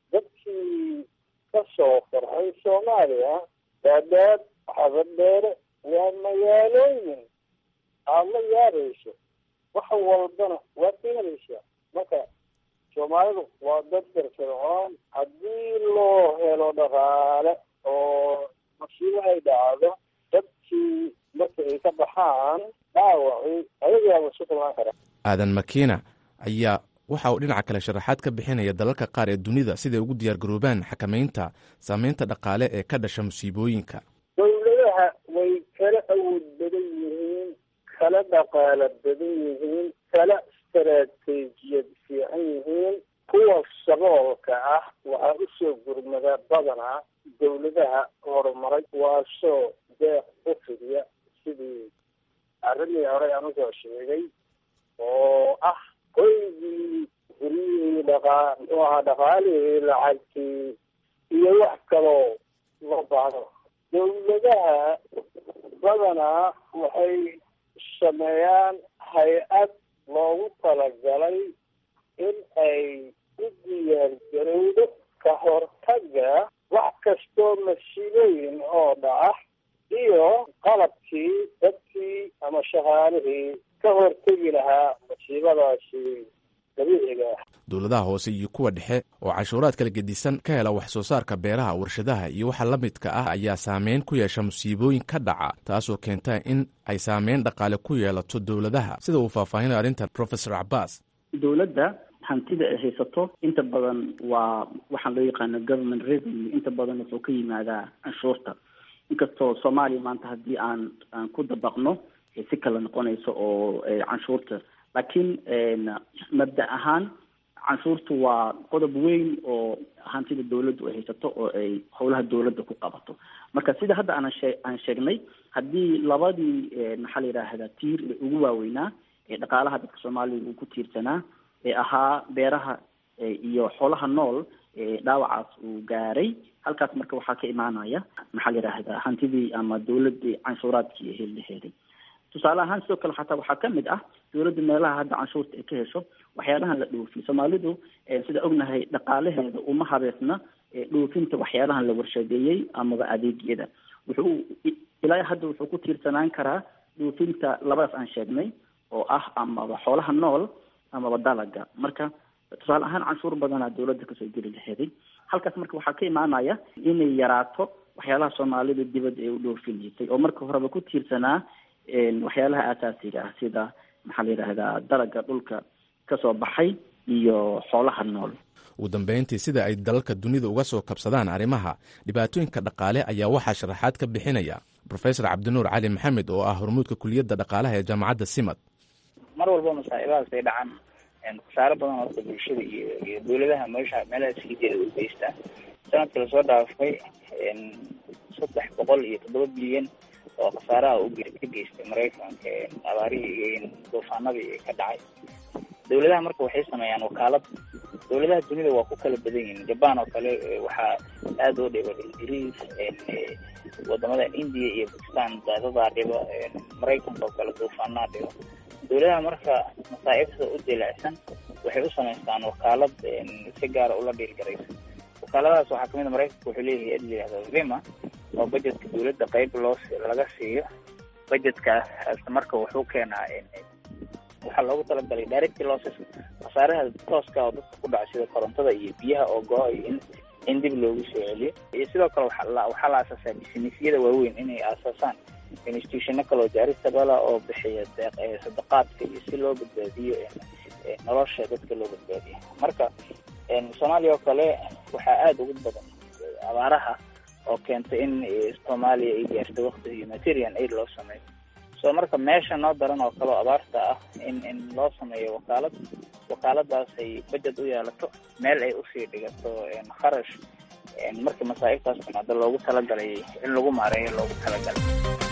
H: dadkii ka soo farxay soomaaliya daadaad xabadheere waa magaalooyin aad la yaabayso wax walbana waad ka helaysaa marka soomaalidu waa dad firfircoon haddii loo helo dhaqaale oo masiibo ay dhacdo dadkii marka ay ka baxaan dhaawacii ayagaaba isu filnaan kara
A: aadan makiina ayaa waxa uu dhinaca kale sharaxaad ka bixinaya dalalka qaar ee dunida siday ugu diyaar garoobaan xakamaynta saameynta dhaqaale ee ka dhasha musiibooyinka
H: dawladaha way kala awood badan yihiin kala dhaqaalo badan yihiin kala istaraatiijiyad fiican yihiin kuwa saboolka ah waxaa usoo gurmada badanaa dawladaha horumaray waasoo deeq u fidiya sidii arrimii horey aan usoo sheegay oo ah qoygii guryihii dhaqaa muxuu ahaa dhaqaalihii lacagtii iyo wax kaloo loo baahdo dawladaha badanaa waxay sameeyaan hay-ad loogu talagalay in ay u diyaar garowdo ka hortaga wax kastoo masiibooyin oo dhaca iyo qalabkii dadkii ama shaqaalihii ka hortegi lahaa masiibadaasi dabiiciga ah
A: dowladaha hoose iyo kuwa dhexe oo cashuuraad kala gedisan ka hela wax soo saarka beeraha warshadaha iyo waxa la midka ah ayaa saameyn ku yeesha musiibooyin ka dhaca taasoo keenta in ay saameyn dhaqaale ku yeelato dowladaha sida uu faahfaahinaya arrintan professor cabaas
G: dowladda hantida ay haysato inta badan waa waxaan loo yaqaano government revenue inta badan wuxuu ka yimaadaa canshuurta inkastoo soomaaliya maanta haddii aan aan ku dabaqno si kala noqonayso oo canshuurta laakiin mabda ahaan canshuurtu waa qodob weyn oo hantida dawladdu ay haysato oo ay howlaha dawladda ku qabato marka sida hadda aan shee aan sheegnay haddii labadii maxaa la yidhaahdaa tiir ee ugu waaweynaa ee dhaqaalaha dadka soomaaliya uu ku tiirsanaa ee ahaa beeraha iyo xoolaha nool dhaawacaas uu gaaray halkaas marka waxaa ka imaanaya maxaa la yidhaahdaa hantidii ama dawladii canshuuraadkii ee helilaheeday tusaale ahaan sidoo kale xataa waxaa kamid ah dawladda meelaha hadda canshuurta ay ka hesho waxyaalahan la dhoofiyo soomaalidu sida ognahay dhaqaalaheeda uma habeesna dhoofinta waxyaalahan la warshadeeyey amaba adeegyada wuxuu ilaa hadda wuxuu ku tiirsanaan karaa dhoofinta labadaas aan sheegnay oo ah amaba xoolaha nool amaba dalaga marka tusaale ahaan canshuur badanaa dawladda kasoo geli laheeday halkaas marka waxaa ka imaanaya inay yaraato waxyaalaha soomaalida dibadda ay u dhoofineysay oo marka horeba ku tiirsanaa waxyaalaha aasaasiga ah sida maxaa la yidhaahdaa dalaga dhulka kasoo baxay iyo xoolaha nool
A: ugu dambeyntii sida ay dalalka dunida uga soo kabsadaan arrimaha dhibaatooyinka dhaqaale ayaa waxaa sharaxaad ka bixinaya professor cabdinuur cali maxamed oo ah hormuudka kuliyadda dhaqaalaha ee jaamacadda simad
F: mar walba masaa'ibahaas ay dhacaan khasaaro badan horta bulshada iyo iyo dawladaha meesha meelaha sii jeeda u geystaa sanadka lasoo dhaafay saddex boqol iyo toddoba bilyan oo khasaaraha u ka geystay maraykanka abaarihii duufaanadii ka dhacay dawladaha marka waxay sameeyaan wakaalad dowladaha dunida waa ku kala badan yihiin jaban oo kale waxaa aada oo dhiba ingiriis wadamadan india iyo bakistan daadadaa dhiba maraykanka oo kale duufaanaa dhiba dowladaha marka masaa'ibta u dilicsan waxay u samaystaan wakaalad si gaara ula dhiilgaraysa wakaaladahaas waxaa kamid a maraykanka wuxuu leeyahay ed layihahdo vima oo budgetka dowladda qeyb loo laga siiyo budgetkaas marka wuxuu keenaa waxaa loogu talagalay directy losses khasaaraha tooska oo dadka ku dhaca sida korontada iyo biyaha oo go-ay in in dib loogu soo celiyo iyo sidoo kale waxaa waxaa la aasaasaa businessyada waaweyn inay aasaasaan institutiono kale oo jaaristabala oo bixiya sadaqaadka iyo si loo badbaadiyo nolosha dadka loo badbaadiyo marka soomaaliya oo kale waxaa aada ugu badan abaaraha oo keentay in soomaaliya ay gaarto wakti humanitarian aid loo sameeyo so marka meesha noo daran oo kale oo abaarta ah in in loo sameeyo wakaalad wakaaladaas ay budget u yeelato meel ay usii dhigato kharash markii masaa'ibtaas timaado loogu talagalay in lagu maareeyo loogu talagalay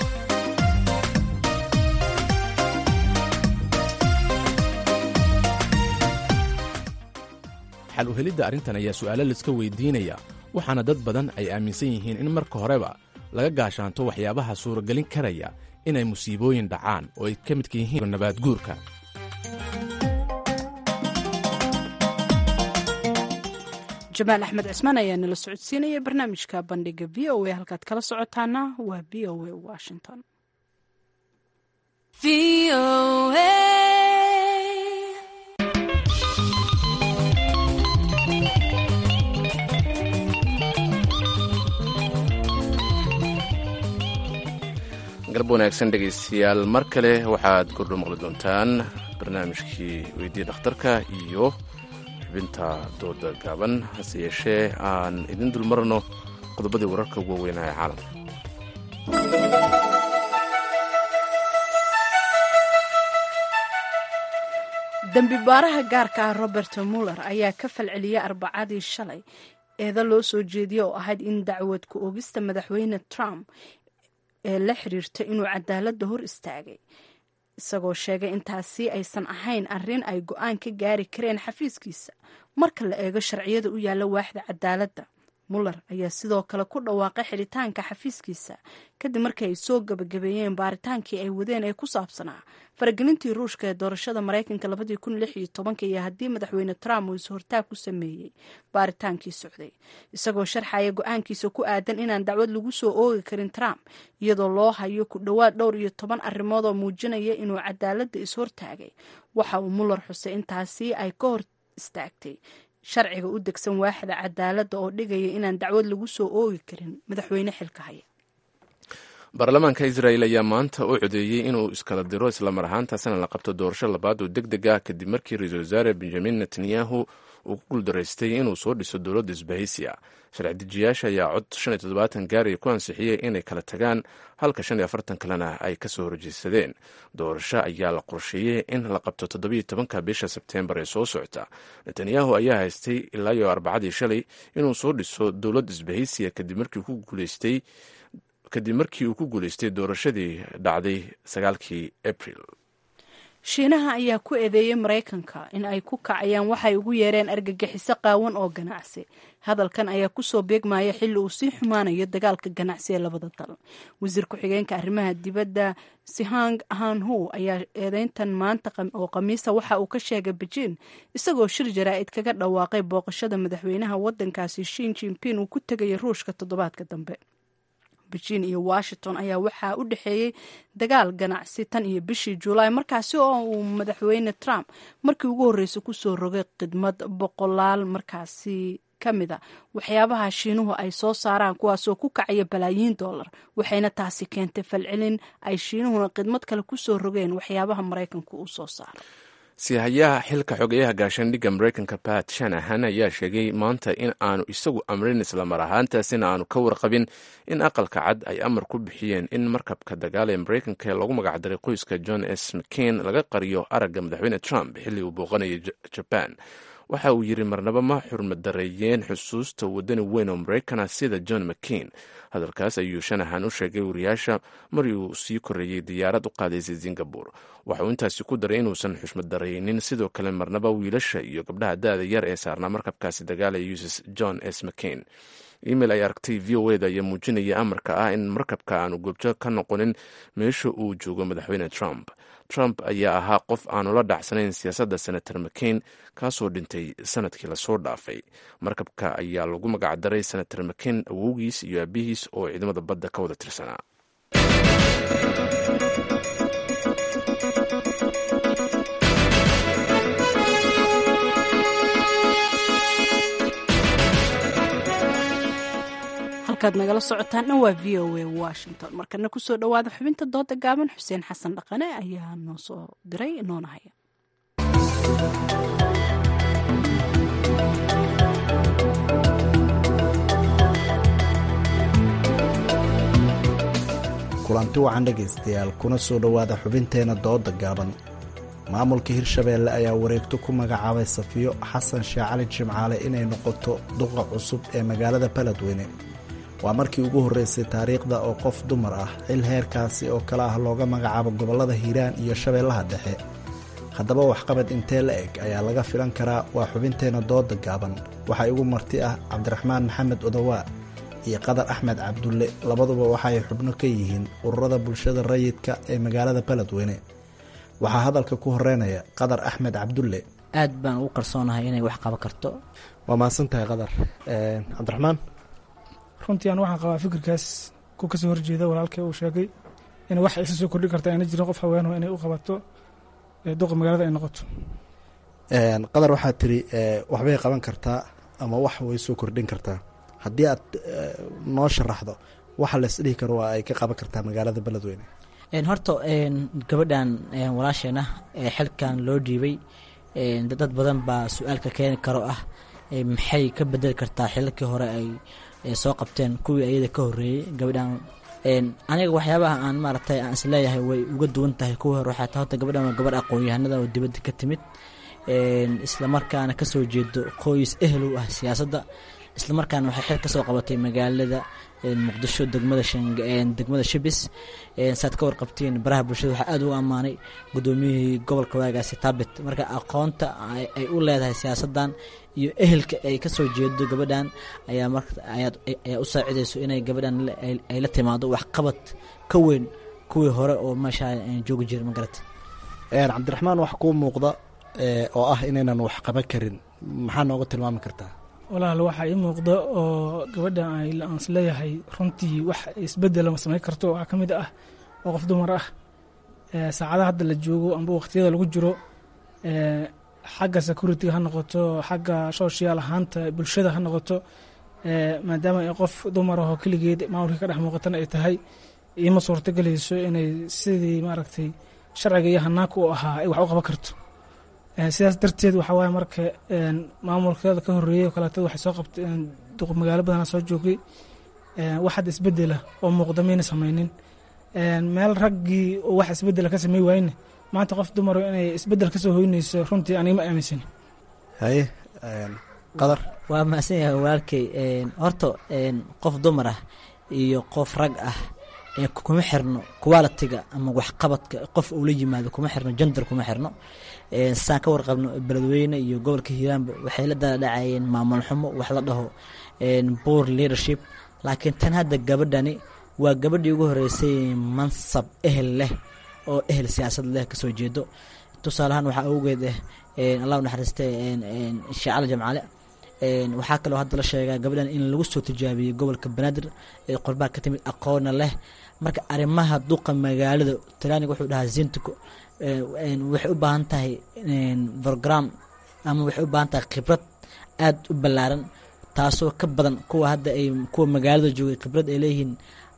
A: xal u helidda arrintan ayaa su'aalo laiska weydiinaya waxaana dad badan ay aaminsan yihiin in marka horeba laga gaashaanto waxyaabaha suuragelin karaya inay musiibooyin dhacaan oo ay ka midka yihiin nabaad guurka
B: jamaal axmed cismaan ayaa nala socodsiinaya barnaamijka bandhiga v o a halkaad kala socotaana waa v o a washington
A: galab wanaagsan dhegaystayaal mar kale waxaad kordho maqli doontaan barnaamijkii weydii dhakhtarka iyo xubinta dooda gaaban hase yeeshee aan idin dulmarno qodobadii wararka ugu waaweynaa ee caalamka
B: dembi baaraha gaarka ah robert muller ayaa ka falceliyay arbacadii shalay eeda loo soo jeediyey oo ahayd in dacwad ku oogista madaxweyne trump ee la xiriirta inuu cadaaladda hor istaagay isagoo sheegay intaasi aysan ahayn arrin ay go-aan ka gaari kareen xafiiskiisa marka la eego sharciyada u yaalla waaxda cadaaladda muller ayaa sidoo kale ku dhawaaqay xidhitaanka xafiiskiisa kadib markii ay soo gabagabeeyeen baaritaankii ay wadeen ee ku saabsanaa faragelintii ruushka ee doorashada maraykanka labadii kun lix iyo tobanka iyo haddii madaxweyne trump uu is-hortaag ku sameeyey baaritaankii socday isagoo sharxaya go-aankiisa ku aadan inaan dacwad lagu soo oogi karin trump iyadoo loo hayo ku dhowaad dhowr iyo toban arrimood oo muujinaya inuu cadaaladda is-hortaagay waxa uu muller xusay intaasi ay ka hor istaagtay sharciga u degsan waaxda cadaaladda oo dhigaya inaan dacwad lagu soo oogi karin madaxweyne xilka haya
A: baarlamaanka israel ayaa maanta u codeeyey inuu iskala diro islamar ahaantaasina la qabto doorasho labaad oo deg deg ah kadib markii ra-iisul wasaare benjamin netanyahu uu ku guuldaraystay inuu soo dhiso dowladda isbahaysiya sharci dejiyaasha ayaa cod shan iyo toddobaatan gaari ku ansixiyey inay kala tagaan halka shan iyo afartan kalena ay ka soo horjeedsadeen doorasho ayaa la qorsheeyey in la qabto toddobiyo tobanka bisha sebteembar ee soo socota netanyahu ayaa haystay ilaa iyo arbacadii shalay inuu soo dhiso dowlad isbahaysiya kadib markii ku guuleystay kadib markii uu ku guuleystay doorashadii dhacday sagaalkii abril
B: shiinaha ayaa ku eedeeyey maraykanka in ay ku kacayaan waxay ugu yeereen argagixiso qaawan oo ganacsi hadalkan ayaa kusoo beegmaya xilli uu sii xumaanayo dagaalka ganacsi ee labada dal wasiir ku-xigeenka arrimaha dibadda sihang hanhu ayaa eedeyntan maanta oo khamiisa waxa uu ka sheegay bejiin isagoo shir jaraa'id kaga dhawaaqay booqashada madaxweynaha waddankaasi shin jinping uu ku tegaya ruushka toddobaadka dambe beijing iyo washington ayaa waxaa u dhexeeyey dagaal ganacsi tan iyo bishii julaay markaasi oo uu madaxweyne trump markii ugu horreysay kusoo rogay khidmad boqolaal markaasi ka mid a waxyaabaha shiinuhu ay soo saaraan kuwaasoo ku kacaya balaayiin dollar waxayna taasi keentay falcelin ay shiinuhuna khidmad kale kusoo rogeen waxyaabaha maraykanku uu soo saaro
A: sihayaha xilka xogeyaha gaashaandhigga maraykanka bat shanahan ayaa sheegay maanta in aanu isagu amrin islamar ahaantaasina aanu ka warqabin in aqalka cad ay amar ku bixiyeen in markabka dagaal ee maraykanka ee lagu magacdaray qoyska john s mccain laga qariyo aragga madaxweyne trump xilli uu booqanayay jaban waxa uu yidhi marnaba ma xurmadareeyeen xusuusta wadani weyn oo maraykana sida john mccain hadalkaas ayuu shanahan u sheegay wariyaasha marii uu sii koreeyey diyaarad u qaadaysay singabore waxa uu intaasi ku daray inuusan xushmadaraynin sidoo kale marnaba wiilasha iyo gabdhaha da-da yar ee saarnaa markabkaasi dagaalaya uss john s mccain email ay aragtay v o eda ayaa muujinaya amarka ah in markabka aanu goobjo ka noqonin meesha uu joogo madaxweyne trump trump ayaa ahaa qof aanu la dhacsanayn siyaasadda senator mccain kaasoo dhintay sanadkii lasoo dhaafay markabka ayaa lagu magacdaray senator mccain awowgiis iyo aabihiis oo ciidamada badda ka wada tirsanaa
B: halkaad nagala socotaan dhan waa v o a washington markana kusoo dhowaada xubinta dooda gaaban xuseen xasan dhaqane ayaa noo soo diray noona haya
I: kulanti wacan dhegaystayaal kuna soo dhowaada xubinteena dooda gaaban maamulka hirshabeelle ayaa wareegto ku magacaabay safiyo xasan sheekh cali jimcaale inay noqoto duqa cusub ee magaalada baledweyne waa markii ugu horreysay taariikhda oo qof dumar ah xil heerkaasi oo kale ah looga magacaabo gobollada hiiraan iyo shabeellaha dhexe haddaba waxqabad intee la eg ayaa laga filan karaa waa xubinteena dooda gaaban waxaa igu marti ah cabdiraxmaan maxamed odawaa iyo qadar axmed cabdulle labaduba waxaay xubno ka yihiin ururada bulshada rayidka ee magaalada baledweyne waxaa hadalka ku horeynaya qadar axmed cabdulle
J: aad baan ugu kalsoonahay inay wax qaban karto
I: waa mahadsan tahay qadar cabdiraxmaan
K: runtii aan waxaan qabaa fikirkaas ku kasoo horjeeda walaalkay uu sheegay in wax isa soo kordhin karta ayna jirin qof haweenho inay u qabato duqa magaalada ay noqoto
I: qadar waxaad tiri waxbay qaban kartaa ama wax way soo kordhin kartaa haddii aad noo sharaxdo waxa la isdhihi karo waa ay ka qaban kartaa magaalada beledweyne
J: horta gabadhan walaasheena xilkan loo dhiibay dad badan baa su-aalka keeni karo ah maxay ka bedeli kartaa xilalkii hore ay soo qabteen kuwii ayada ka horeeyey gabadhan aniga waxyaabaha aan maaragtay aan isleeyahay way uga duwan tahay kuwii hore waxaa ta horta gabadhan waa gabadh aqoon-yahanada oo dibadda ka timid islamarkaana kasoo jeedo qoys ehel u ah siyaasadda islamarkaana waxay xil kasoo qabatay magaalada muqdisho degmada degmada shibis saad ka warqabtiin baraha bulshada waxaa aada ugu ammaanay gudoomiyihii gobolka waagaasi taabit marka aqoonta ay u leedahay siyaasadan iyo ehelka ay kasoo jeedo gabadhan ayaa ayaa u saacidayso inay gabadhan ay la timaado waxqabad ka weyn kuwii hore oo meesha joogi jira magarata
I: cabdiraxmaan wax kuu muuqda oo ah inaynan wax qaban karin maxaa nooga tilmaami kartaa
K: walaal waxaa ii muuqda oo gabadha aan isleeyahay runtii wax isbedela ma samayn karto waxaa ka mid ah oo qof dumar ah saacadaha hadda la joogo amba waqtiyada lagu jiro xagga security-ga ha noqoto xagga social ahaanta bulshada ha noqoto maadaama ay qof dumar ahoo keligeed maamulkii ka dhex muuqatana ay tahay iima suurtagelayso inay sidii maaragtay sharciga iyo hanaanka u ahaa ay wax u qaban karto sidaas darteed waxaa waaye marka maamulkeeda ka horreeyey oo kaleeto waxay soo qabteen duq magaalo badana soo joogay wax hadda isbedela oo muuqda mayna samaynin meel raggii oo wax isbedela ka samey waayne maanta qof dumaro inay isbedel kasoo hoynayso runtii aniga ma aaminsan
I: haye qadar
J: waa mahadsan yahay walaalkey horta qof dumar ah iyo qof rag ah kuma xirno qualitiga ama waxqabadka qof uu la yimaado kuma xirno jender kuma xirno saan ka warqabno beledweyne iyo gobolka hiiraanba waxay la daladhacayeen maamul xumo wax la dhaho boor leadership laakiin tan hadda gabadhani waa gabadhii ugu horeysay mansab ehel leh oo ehel siyaasad leh kasoo jeedo tusaaleahaan waxaa awgeed ah allah naxariiste sheecala jamcale waxaa kaloo hadda la sheegaa gabadhan in lagu soo tijaabiyey gobolka banaadir ee qorbaa ka timid aqoona leh marka arrimaha duqa magaalada talyaaniga wuxuu dhahaa zintico waxay u baahan tahay program ama waxay u baahan tahay khibrad aada u ballaaran taasoo ka badan kuwa hadda ay kuwa magaalada joogay khibrad ay leeyihiin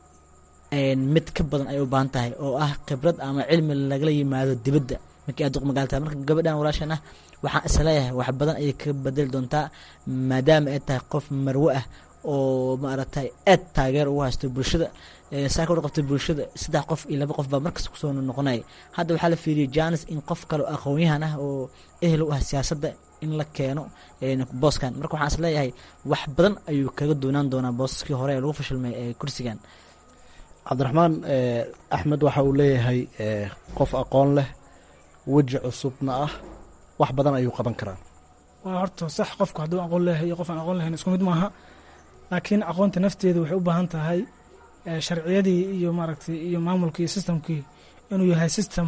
J: mid ka badan ay u baahan tahay oo ah khibrad ama cilmi lagala yimaado dibadda markii aad duq magaala tahay marka gabadhan walaashan ah waxaan isleeyahay wax badan ayay ka bedeli doontaa maadaama ay tahay qof marwe ah oo maaragtay aad taageer ugu haysto bulshada saa ka warqabtay bulshada saddex qof iyo laba qof baa markasta kusoo noqonaya hadda waxaa la fiiriyey janis in qof kale oo aqoon-yahan ah oo ehel u ah siyaasadda in la keeno booskan marka waxaan is leeyahay wax badan ayuu kaga doonaan doonaa boosaskii hore ee lagu fashilmay ee kursigan
I: cabdiraxmaan axmed waxa uu leeyahay qof aqoon leh weji cusubna ah wax badan ayuu qaban karaa
K: waa horta sax qofku hadduu aqoon leeyahay iyo qof aan aqoon lahayn isku mid maaha laakiin aqoonta nafteeda waxay u baahan tahay sharciyadii iyo maaragtay iyo maamulkii iyo sistamkii inuu yahay sistem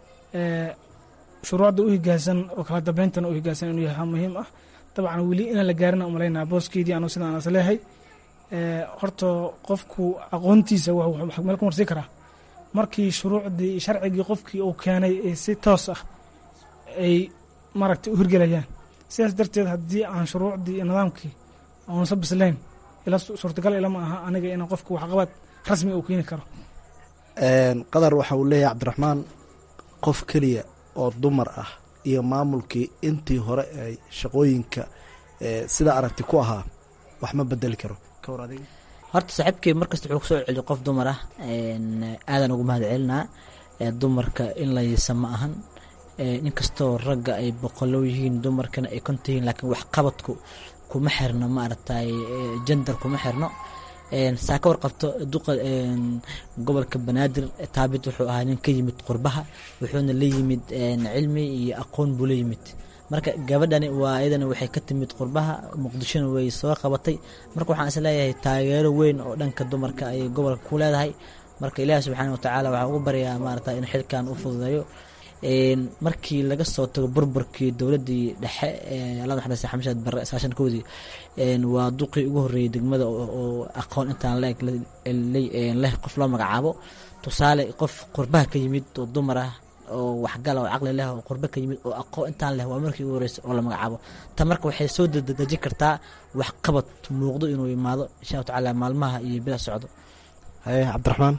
K: shuruucda u higaansan oo kala dambayntana u higaansan inuu yahay muhiim ah dabcan weli inaan la gaarina umalaynaa booskeedii anu sidaan as leeyahay horta qofku aqoontiisa meel ku marsii karaa markii shuruucdii sharcigii qofkii uu keenay si toos ah ay maaragtay u hirgelayaan sidaas darteed haddii aan shuruucdii iyo nidaamkii oonsa bislayn ila suurtagal ilama aha aniga inaan qofku waxqabad rasmi uu keeni karo
I: qadar waxa uu leeyahay cabdiraxmaan qof keliya oo dumar ah iyo maamulkii intii hore ay shaqooyinka sida aragti ku ahaa wax ma bedeli karo
J: horta saaxiibkii markasta wuxuu kusoo celiyo qof dumar ah aadan ugu mahad celinaa dumarka in la yiisa ma ahan inkastoo ragga ay boqolow yihiin dumarkana ay konta yihiin laakiin waxqabadku kuma xirno ma aragtay jender kuma xirno saa ka warqabto duqa gobolka banaadir taabit wuxuu ahaa nin ka yimid qurbaha wuxuuna la yimid cilmi iyo aqoon buu la yimid marka gabadhani waa iyadana waxay ka timid qurbaha muqdishona way soo qabatay marka waxaan is leeyahay taageero weyn oo dhanka dumarka ayay gobolka ku leedahay marka ilaahi subxaana watacaala waxaa ugu baryaa maarata in xilkan u fududeeyo markii laga soo tago burburkii dowladii dhexe alla naxariista xamshaad barre saashan koodii waa duqii ugu horreeyey degmada oo aqoon intaan leeg leh qof loo magacaabo tusaale qof qurbaha ka yimid oo dumar ah oo waxgala oo caqli leh oo qurba ka yimid oo aqoon intaan leh waa markii ugu horreysay oo la magacaabo ta marka waxay soo dedejin kartaa waxqabad muuqdo inuu imaado insha allahu tacaala maalmaha iyo bila socdo
I: haye cabdiraxmaan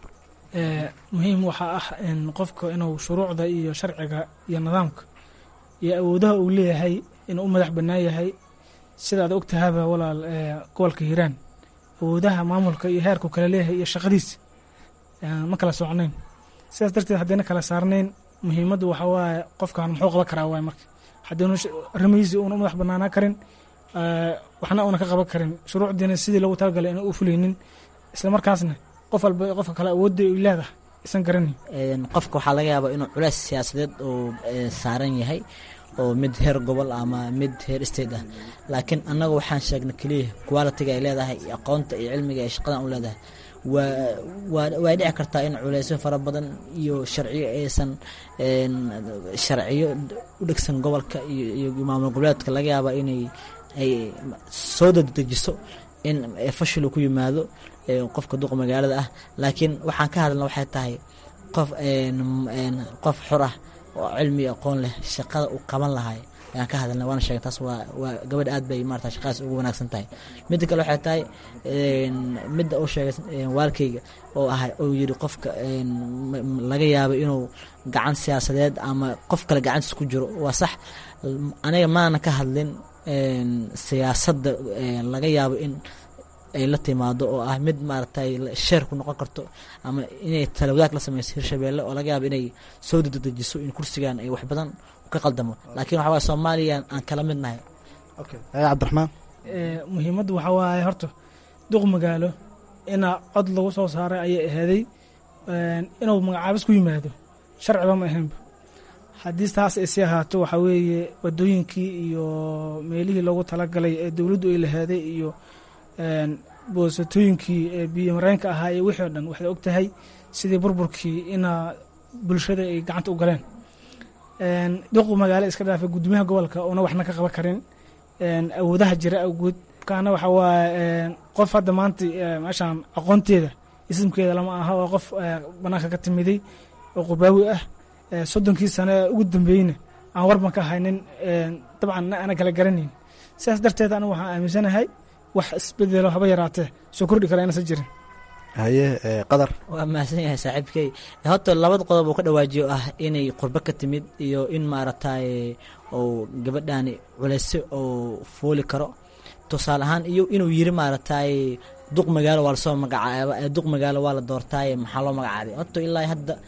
K: muhiim waxaa ah in qofka inuu shuruucda iyo sharciga iyo nidaamka iyo awoodaha uu leeyahay inuu u madax bannaan yahay sidaad ogtahaba walaal gobolka hiiraan awoodaha maamulka iyo heerku kala leeyahay iyo shaqadiisa ma kala socnayn sidaas darteed haddayna kala saarnayn muhiimaddu waxaa waaye qofkan muxuu qaban karaa waay marka haddaynu arrimihiisii uuna u madax bannaanaa karin waxna uuna ka qaban karin shuruucdiina sidii loogu talagalay inuu u fulaynin isla markaasna qof walba qofka kale awoodda ay leedahay isan garanay
J: qofka waxaa laga yaabaa inuu culeys siyaasadeed uu saaran yahay oo mid heer gobol ama mid heer state ah laakiin annaga waxaan sheegna keliya qualitiga ay leedahay iyo aqoonta iyo cilmiga ay shaqadan u leedahay way dhici kartaa in culeysyo fara badan iyo sharciyo aysan sharciyo u dhegsan gobolka iyo maamul goboleedka laga yaaba inay ay soo dadejiso in fashilu ku yimaado qofka duqa magaalada ah laakiin waxaan ka hadalna waxay tahay qof qof xor ah oo cilmi aqoon leh shaqada uu qaban lahay ayaan ka hadalna waana sheegay taas waa waa gabadh aad bay maarata shaqadaas ugu wanaagsan tahay midda kale waxay tahay midda uu sheegay waalkayga oo ahay uu yidhi qofka laga yaabo inuu gacan siyaasadeed ama qof kale gacantiis ku jiro waa sax aniga maana ka hadlin siyaasadda laga yaabo in ay la timaado oo ah mid maaragtay sheer ku noqon karto ama inay talawadaag la sameyso hirshabeelle oo laga yaabo inay soo dadejiso in kursigan ay wax badan ka qaldamo laakiin waxa waye soomaaliya aan kala mid nahay
I: cabdiraxmaan
K: muhiimaddu waxaa waaye horta duq magaalo ina cod lagu soo saaray ayay aheeday inuu magacaabis ku yimaado sharciba ma ahaynba haddii taas ay sii ahaato waxaa weeye wadooyinkii iyo meelihii loogu talagalay ee dowladdu ay laheeday iyo boosatooyinkii ee biyo mareenka ahaa iyo wixii o dhan waxay og tahay sidii burburkii ina bulshada ay gacanta u galeen duqu magaalo iska dhaafay gudoomiyaha gobolka oona waxna ka qaban karin awoodaha jira awgood kaana waxaa waaye qof hadda maanta meeshaan aqoonteeda ismkeeda lama aha waa qof banaanka ka timiday oo qubaawi ah soddonkii sano ee ugu dambeeyeyna aan warban ka haynin dabcan ana kala garanayn sidaas darteed anigu waxaan aaminsanahay wax isbedelo haba yaraatee soo kordhi kara inaysan jirin
I: haye qadar
J: waa mahadsan yahay saaxiibkey horta labada qodob uu ka dhawaajiyo ah inay qurbo ka timid iyo in maaragtay uu gabadhani culeyse uu fooli karo tusaale ahaan iyo inuu yiri maaragtay duq magaalo waa lasoo magacaaba duq magaalo waa la doortaaye maxaa loo magacaabay horta ilaa hadda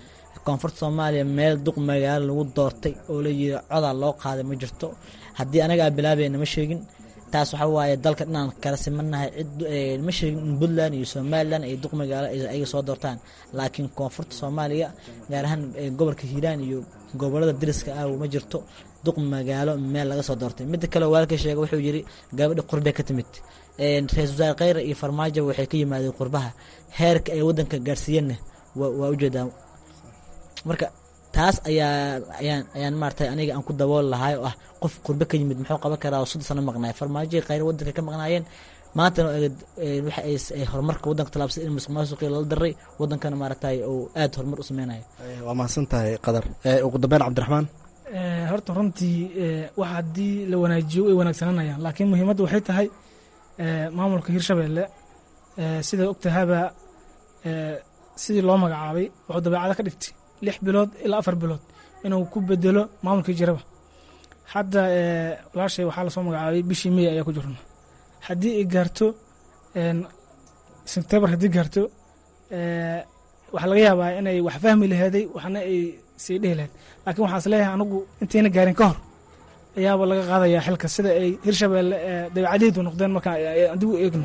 J: koonfurta soomaaliya meel duq magaalo lagu doortay oo la yiri codaa loo qaaday ma jirto haddii anagaa bilaabayna ma sheegin taas waxa waaye dalka dhinaan kala simanahay cid ma sheegin in puntland iyo somalilan ay duq magaalo ayaga soo doortaan laakiin koonfurta soomaaliya gaar ahaan gobolka hiiraan iyo gobolada dariska ah ma jirto duq magaalo meel laga soo doortay midda kale waalka sheega wuxuu yiri gabadha qurbe ka timid ra-isul wasaare kheyre iyo farmaajo waxay ka yimaadeen qurbaha heerka ay wadanka gaarsiiyeenna waa ujeedaa marka taas ayaa ayaan ayaan maaragtay aniga aan ku dabool lahay oo ah qof qurbe ka yimid muxuu qaban karaa oo soddon sano maqnaay farmaajo kheyre wadanka ka maqnaayeen maantana waxa ay horumarka wadanka talaabsay in musuq maasuqii lala daray wadankana maaragtay uu aada horumar u sameynayo
I: waa mahadsan tahay qadar ugu dambeyn cabdiraxmaan
K: horta runtii wax haddii la wanaajiyo way wanaagsananayaan laakiin muhiimadda waxay tahay maamulka hirshabeelle sidaad ogtahaba sidii loo magacaabay wuxuu dabeecada ka dhigtay lix bilood ilaa afar bilood inuu ku bedelo maamulkii jiraba hadda walaashay waxaa lasoo magacaabay bishii mey ayaa ku jirna haddii ay gaarto sebtembar haddii gaarto waxaa laga yaabaa inay wax fahmi laheeday waxna ay sii dhihi lahayd laakiin waxaa is leeyahay anagu intayna gaarin ka hor ayaaba laga qaadayaa xilka sida ay hirshabeelle dabeecadihdu noqdeen markaa adigu eegno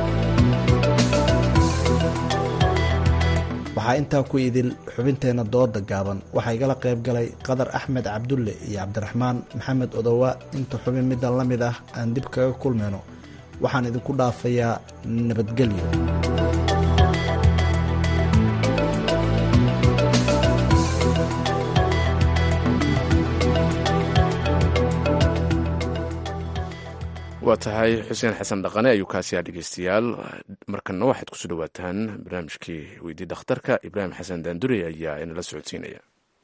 I: waxaa intaa ku idil xubinteenna dooda gaaban waxaa igala qayb galay qadar axmed cabdulle iyo cabdiraxmaan maxamed odowa inta xubin middan la mid ah aan dib kaga kulmayno waxaan idinku dhaafayaa nabadgelyo
A: waa tahay xuseen xasan dhaqane ayuu kaasiyaa dhegeystayaal markanna waxaad kusoo dhawaataan barnaamijkii weydii dhakhtarka ibraahim xasan daandure ayaa inala socodsiinaya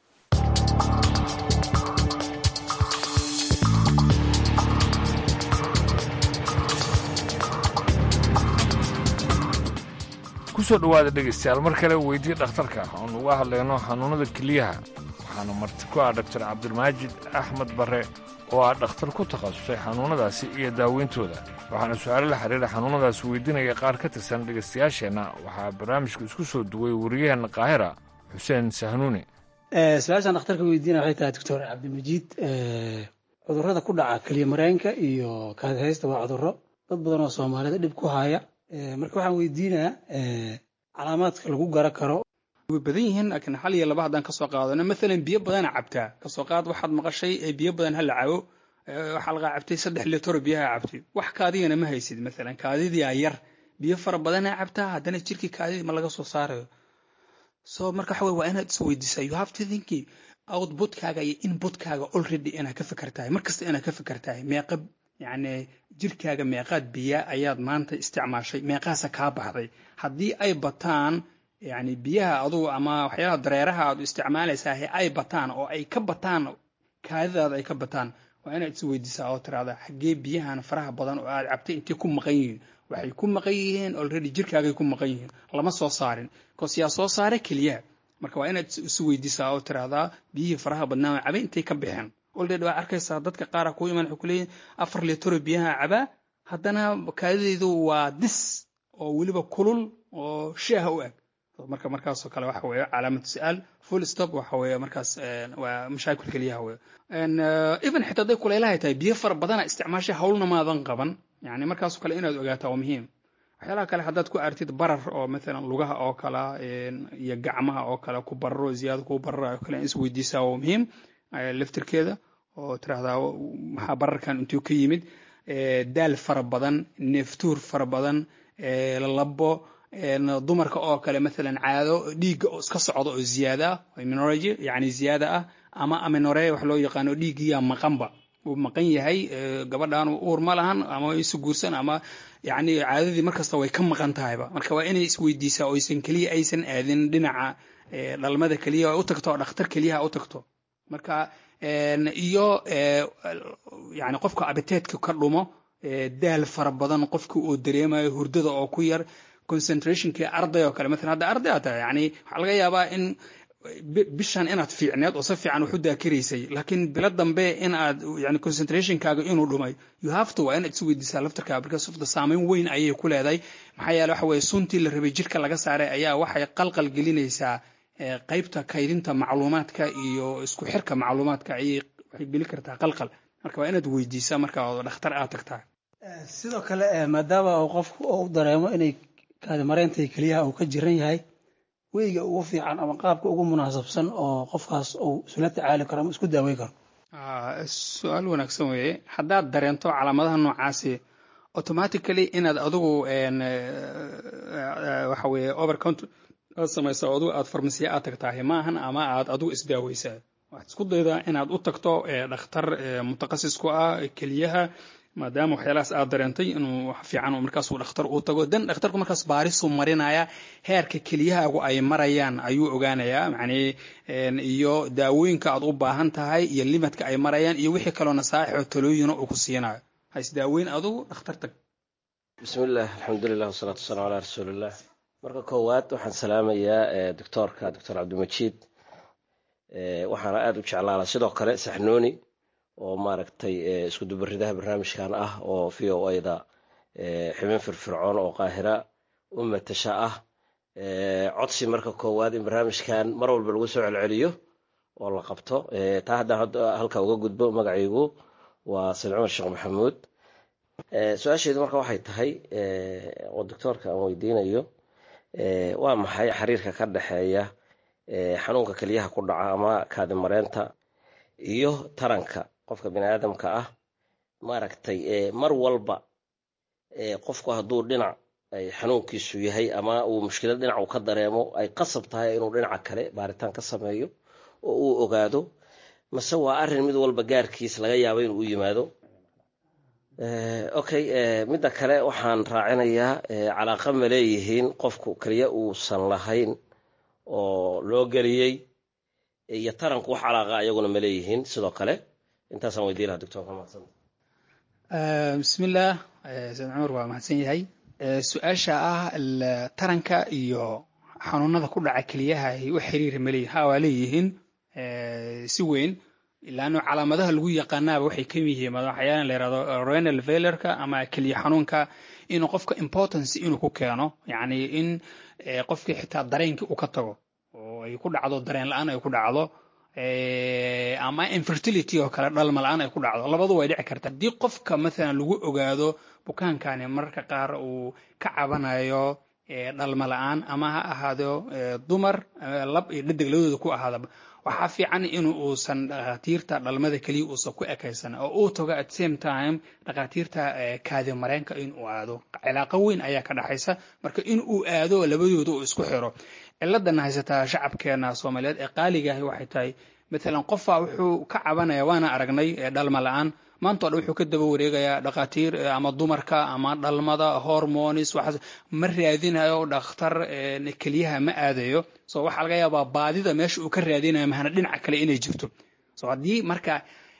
L: kusoo dhowaada dhegaystayaal mar kale weydii dhakhtarka oon uga hadlayno xanuunnada keliyaha waxaana marti ku ah doctor cabdilmaajid axmed barre oo ah dhakhtar ku takhasusay xanuunnadaasi iyo daaweyntooda waxaana su-aalo la xiriira xanuunnadaasi weydiinaya qaar ka tirsan dhegaystayaasheenna waxaa barnaamijka isku soo duway wariyaheenna qaahira xuseen sahnuuni
M: su-aashaan dhakhtarka weydiinaya waxay tahay doctor cabdimajiid cudurrada ku dhaca keliya mareenka iyo kaadihaysta waa cudurro dad badan oo soomaalida dhib ku haya marka waxaan weydiinayaa calaamaadka lagu gara karo
N: way badan yihiin laakiin hal iyo laba haddaan kasoo qaadano maalan biyo badana cabtaa kasoo qaad waxaad maqashay biyo badan ha la cabo waxaa lagaa cabtay saddex litro biyaha cabtay wax kaadiyana ma haysid maalan kaadidii aa yar biyo fara badana cabtaa haddana jirkii kaadidii ma laga soo saarayo so marka waxa waa inaad isweydiisaa you have to think outputkaaga iyo inputkaaga already inaad ka fikirtahay markasta inaad ka fikirtahay meeqa yacni jirkaaga meeqaad biya ayaad maanta isticmaashay meeqaasa kaa baxday haddii ay bataan yacni biyaha adugu ama waxyaalaha dareeraha aad isticmaalaysaa ay bataan oo ay ka bataan kaadidaada ay ka bataan waa inaad is weydiisaa oo tiraahda xaggee biyahan faraha badan oo aad cabtay intay ku maqan yihiin waxay ku maqan yihiin already jirkaagay ku maqan yihiin lama soo saarin bcause yaa soo saara keliyaha marka waa inaad is weydiisaa oo tiraahdaa biyihii faraha badnaa oo cabay intay ka baxeen already waa arkaysaa dadka qaara ku iman waxay ku leeyihin afar litro biyaha cabaa haddana kaadidaydu waa dis oo weliba kulul oo sheeha u eg marka markaasoo kale waxa weeye calaamatu su-aal full stop waxa weeye markaas waa mashaakil keliyaha weeye even xitaa hadday kulaylahay tahay biyo fara badana isticmaashay hawlna maadan qaban yani markaasoo kale inaad ogaataa waa muhiim waxyaalaha kale haddaad ku artid barar oo maalan lugaha oo kale iyo gacmaha oo kale ku bararo ziyaado ku barara oo kale in isweydiisaa waa muhiim laftirkeeda oo tiraahdaa maxaa bararkan intuu ka yimid daal fara badan neeftuur fara badan labo dumarka oo kale maalan caado dhiigga oo iska socda oo ziyaada ah minorgy yani ziyaada ah ama aminore wax loo yaqaano dhiiggiyaa maqanba uu maqan yahay gabadhan uur ma lahan ama isu guursan ama yani caadadii markasta way ka maqan tahayba marka waa inay isweydiisaa oo aysan keliya aysan aadin dhinaca dhalmada keliya u tagto dhakhtar keliyaha u tagto marka iyo yani qofka abiteedka ka dhumo daal fara badan qofka uu dareemayo hurdada oo ku yar concentrationkii arday oo kale maalan hadda arday aad tahay yani waxaa laga yaabaa in bishan inaad fiicneed oo si fiican wax u daakiraysay laakiin bilo dambe in aad yani concentrationkaaga inuu dhumay you have to waa inaad is weydiisaa laftarkaaga because of the saameyn weyn ayay ku leedahay maxaa yeele waxa weeye suntii la rabay jirka laga saaray ayaa waxay qalqal gelinaysaa qaybta kaydinta macluumaadka iyo isku xirka macluumaadka ayay waxay geli kartaa qalqal marka waa inaad weydiisaa marka oo dhakhtar aad tagtaa
M: sidoo kale maadaama uu qofku uu dareemo inay kaadimareynta keliyaha uu ka jiran yahay weyga ugu fiican ama qaabka ugu munaasabsan oo qofkaas uu isula tacaali karo ama isku daaweyn karo
N: su-aal wanaagsan weeye haddaad dareento calaamadaha noocaasi automatically inaad adigu waxa weeye overcount aad samayso adigu aad farmasiya aad tagtahay maahan ama aad adigu isdaaweysaa waxaad isku daydaa inaad u tagto dhakhtar mutaqasis ku ah keliyaha maadaama waxyaalahaas aad dareentay inuu wax fiican markaasuu dhakhtar uu tago dan dhakhtarku markaas baarisuu marinaya heerka keliyahaagu ay marayaan ayuu ogaanayaa macnii iyo daawooyinka aad u baahan tahay iyo limadka ay marayaan iyo wixii kaloo nasaaixoo talooyina uu ku siinayo ha isdaaweyn adugu dhakhtar tag
O: bismillaah alxamdulilah wasalaatu wasalaamu calaa rasuuliillah marka koowaad waxaan salaamayaa doctoorka doctor cabdimajiid waxaana aada u jeclaala sidoo kale saxnooni oo maaragtay isku dubaridaha barnaamijkan ah oo v o a-da xubin firfircoon oo qaahira u matasha ah codsi marka koowaad in barnaamijkan mar walba lagu soo celceliyo oo la qabto taa haddaan halka uga gudbo magacaygu waa said cumar sheekh maxamuud su-aasheedu marka waxay tahay oo doctoorka aan weydiinayo waa maxay xiriirka ka dhexeeya xanuunka keliyaha ku dhaca ama kaadimareenta iyo taranka qofka bini aadamka ah maaragtay mar walba qofku hadduu dhinac ay xanuunkiisu yahay ama uu mushkilad dhinac uu ka dareemo ay qasab tahay inuu dhinaca kale baaritaan ka sameeyo oo uu ogaado mase waa arrin mid walba gaarkiis laga yaabo inuu u yimaado okay midda kale waxaan raacinayaa calaaqa ma leeyihiin qofku keliya uusan lahayn oo loo geliyey iyo taranku wax calaaqa ayaguna ma leeyihiin sidoo kale intaasaan weydiin lahaa doctorka mahadsan
N: bismillaah said cumar waa mahadsan yahay su-aasha ah taranka iyo xanuunada ku dhaca keliyaha ay u xiriiri maleeyihin ha waa leeyihiin si weyn ilaano calaamadaha lagu yaqaanaaba waxay ka yihiin waxyaala la yirahdo renal failureka ama keliya xanuunka inuu qofka importance inuu ku keeno yacni in qofkii xitaa dareenkii uu ka tago oo ay ku dhacdo dareen la-aan ay ku dhacdo ama infertility oo kale dhalma la-aan ay ku dhacdo labadu way dhici karta haddii qofka mathalan lagu ogaado bukaankani mararka qaar uu ka cabanayo dhalma la-aan ama ha ahaado dumar lab iyo dhadig labadooda ku ahaadaba waxaa fiican in uusan dhakhaatiirta dhalmada keliya uusan ku ekaysan oo uu tago at same time dhakhaatiirta kaadi mareenka in uu aado cilaaqo weyn ayaa ka dhaxaysa marka in uu aado labadooda uu isku xiro ciladana haysataa shacabkeena soomaaliyeed ee qaaligahi waxay tahay maalan qofaa wuxuu ka cabanaya waana aragnay dhalma la-aan maanta o dhan wuxuu ka daba wareegayaa dhakhaatiir ama dumarka ama dhalmada hormonis waxaas ma raadinayo dhakhtar keliyaha ma aadayo so waxaa laga yaabaa baadida meesha uu ka raadinayo mahana dhinaca kale inay jirto so haddii marka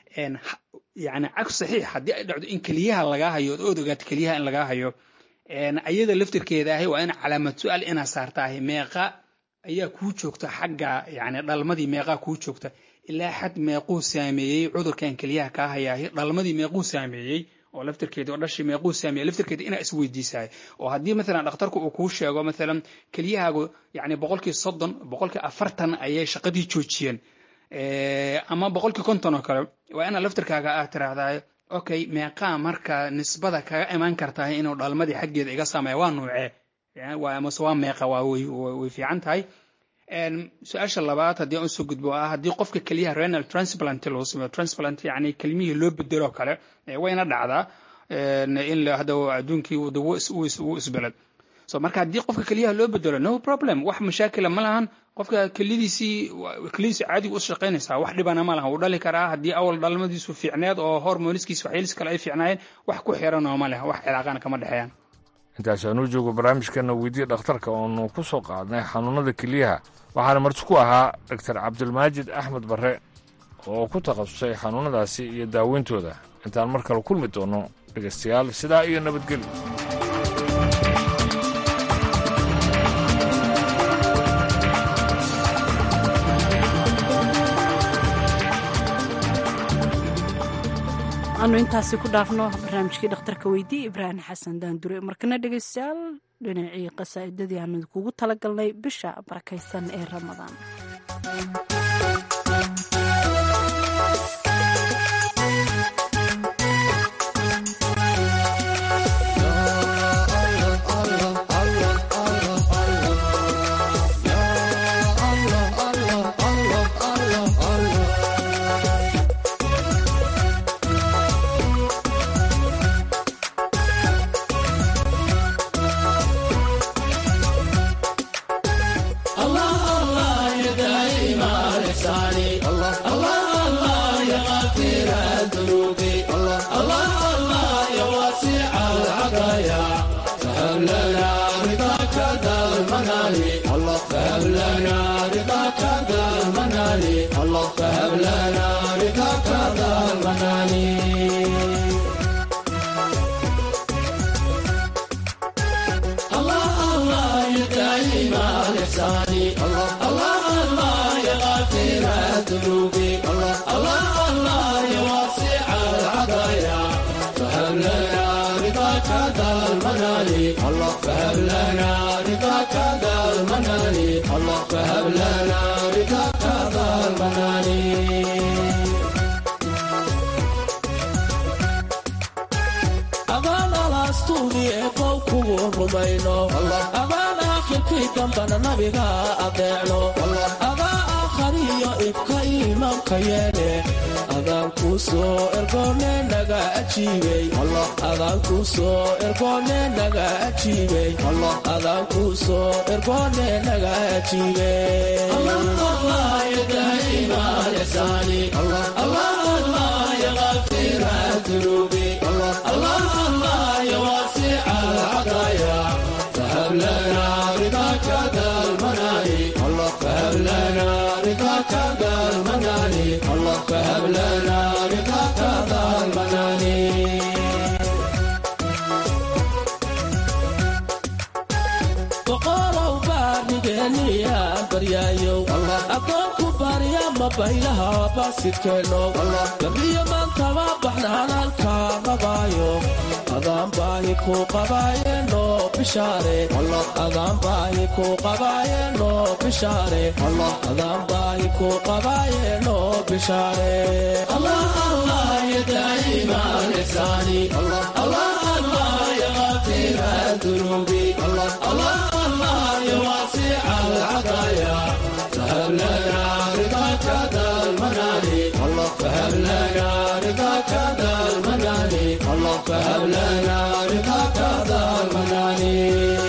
N: yani cagsu saxiix haddii ay dhacdo in keliyaha lagaa hayo ood ogaato keliyaha in lagaa hayo ayada laftirkeeda ahi waa in calaamad su-aal inaa saartaahi meeqa ayaa kuu joogta xagga yani dhalmadii meeqaa kuu joogta ilaa xad meequu saameeyey cudurkan keliyaha kaa hayaahi dhalmadii meequu saameeyey oo laftirkeedii oo dhashii meequu saameeyey laftirkeedii inaa isweydiisahay oo haddii maalan dhakhtarku uu kuu sheego maalan keliyahaagu yani boqolkii soddon boqolkii afartan ayay shaqadii joojiyeen ama boqolkii konton oo kale waa inaa laftirkaaga aad tiraahdaa okay meeqaa marka nisbada kaga imaan kartahay inuu dhalmadii xaggeeda iga saameeya waa nuucee mase waa meeqa waa way fiican tahay su-aasha labaad haddii aan usoo gudbo ah haddii qofka keliyaha renal transplant loo sameeyo transplant yani kelimihii loo bedelo kale wayna dhacdaa in hadda adduunkii uu isbeled so marka haddii qofka keliyaha loo bedelo no problem wax mashaakila ma lahan qofka kelidiisii kelidiisii caadiga u shaqaynaysaa wax dhibana ma lahan wuu dhali karaa haddii awal dhalmadiisu fiicneed oo hormoniskiisa waxyeelis kale ay fiicnaayeen wax ku xiran oo ma leh wax cilaaqana kama dhexeeyaan
L: intaas aanuu joogo barnaamijkeena weydiya dhakhtarka oonu ku soo qaadnay xanuunada keliyaha waxaana marti ku ahaa doctor cabdilmaajid axmed barre oo ku takhasusay xanuunadaasi iyo daaweyntooda intaan mar kale kulmi doono dhegaystayaal sidaa iyo nabadgelyo
B: aanu intaasi ku dhaafno barnaamijkii dhakhtarka weydiye ibraahim xasan daandure markana dhegaystayaal dhinacii qasaa'idadii aanu idinkugu talagalnay bisha barakaysan ee ramadaan
P: adaan alaastuudi ee qow kugu rumayno adaan aakhirkii dambana nabiga adeecno adaa aakhariyo ibka iimaamka yeene adaan kuu soo ergoone naga ajiibey adaan kuu soo ergoone naga ajiibey adaan kuu soo ergoone naga ajiibey الله الله يا واسع العطايا فهب لنا رضاك ذا المناني الله فهب لنا رضاك ذا المناني الله فهب لنا رضاك ذا المناني boqorow baarnigeeniya baryaayow addoonku baarya ma baylaha baasidkeenno gabriyo maantaba baxnaanaalka rabaayo adaan baahi ku qabaayeeno bishaare adaan baahi ku qabaayeeno bishaare adaan baahi ku qabaayeeno bishaare allah allah ya daa'ima lixsaani allah allah ya ghaafira dunuubi الله الله يا واسع العطايا فهب لنا رضاك ذا المناني الله فهب لنا رضاك ذا المناني الله فهب لنا رضاك ذا المناني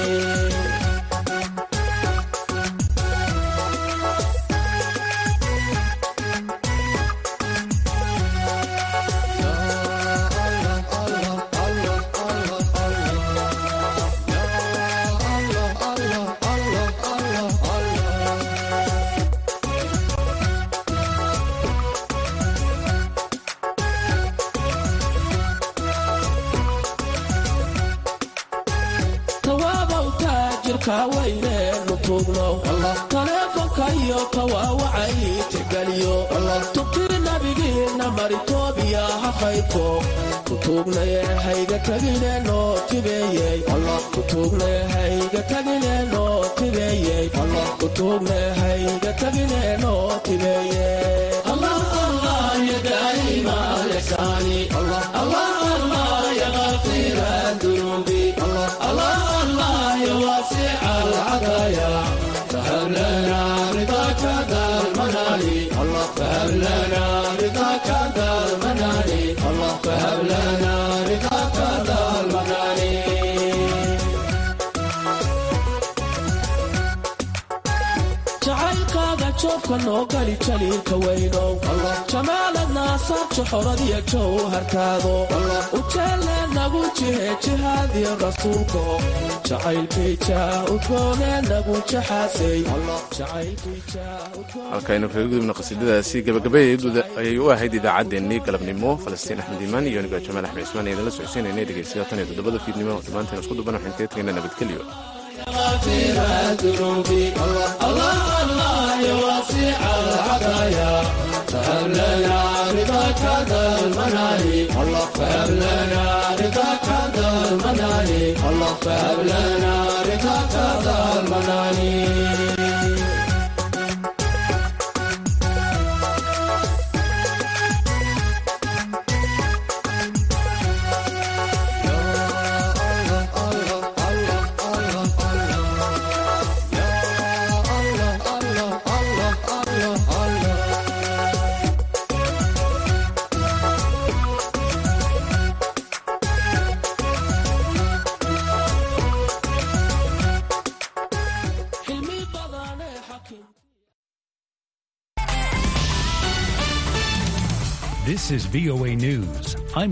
P: tawaabow taajirka weyneenu tuugno taleefonka iyo tawaawacay tixgeliyo tubtii nabigiinna maritoobiya ha qaybto kutuugnaye hayga tagineno tibeeyey kutuugne hayga tagineno tibeeyey kutuugne hayga tagineno tibeeyey allah allah ya daa'ima lixsaani allah allah ya ghaafira dunuubi الله الله يا واسع العطايا فهب لنا رضاك ذا المناني الله فهب لنا رضاك ذا المناني الله فهب لنا رضاك ذا المناني jacaylkaaga joobka noo gali jaliilka weynow jamaaladna saabja xoradiya jowhartaado ujeelle nagu jihe jihaadiyo rasuulko jacaylkiija udgoone nagu jaxaasay
A: halkaynu kaga gudubna qasiidadaasi gabagabadeedu ayay u ahayd idaacaddeenii galabnimo falastiin axmed iimaan iyo aniga jamaal axmed cismaan ayaan la socodsiinaynay dhegeystayaal tan iyo toddobada fiidnimo dhammaanteen isku duban waxaan kaga tegaynaa nabadgelyo
P: غافر الذنوب الله الله يا واسع العطايا فهب لنا رضاك ذا المناني الله فهب لنا رضاك ذا المناني الله فهب لنا
Q: This is VOA News. I'm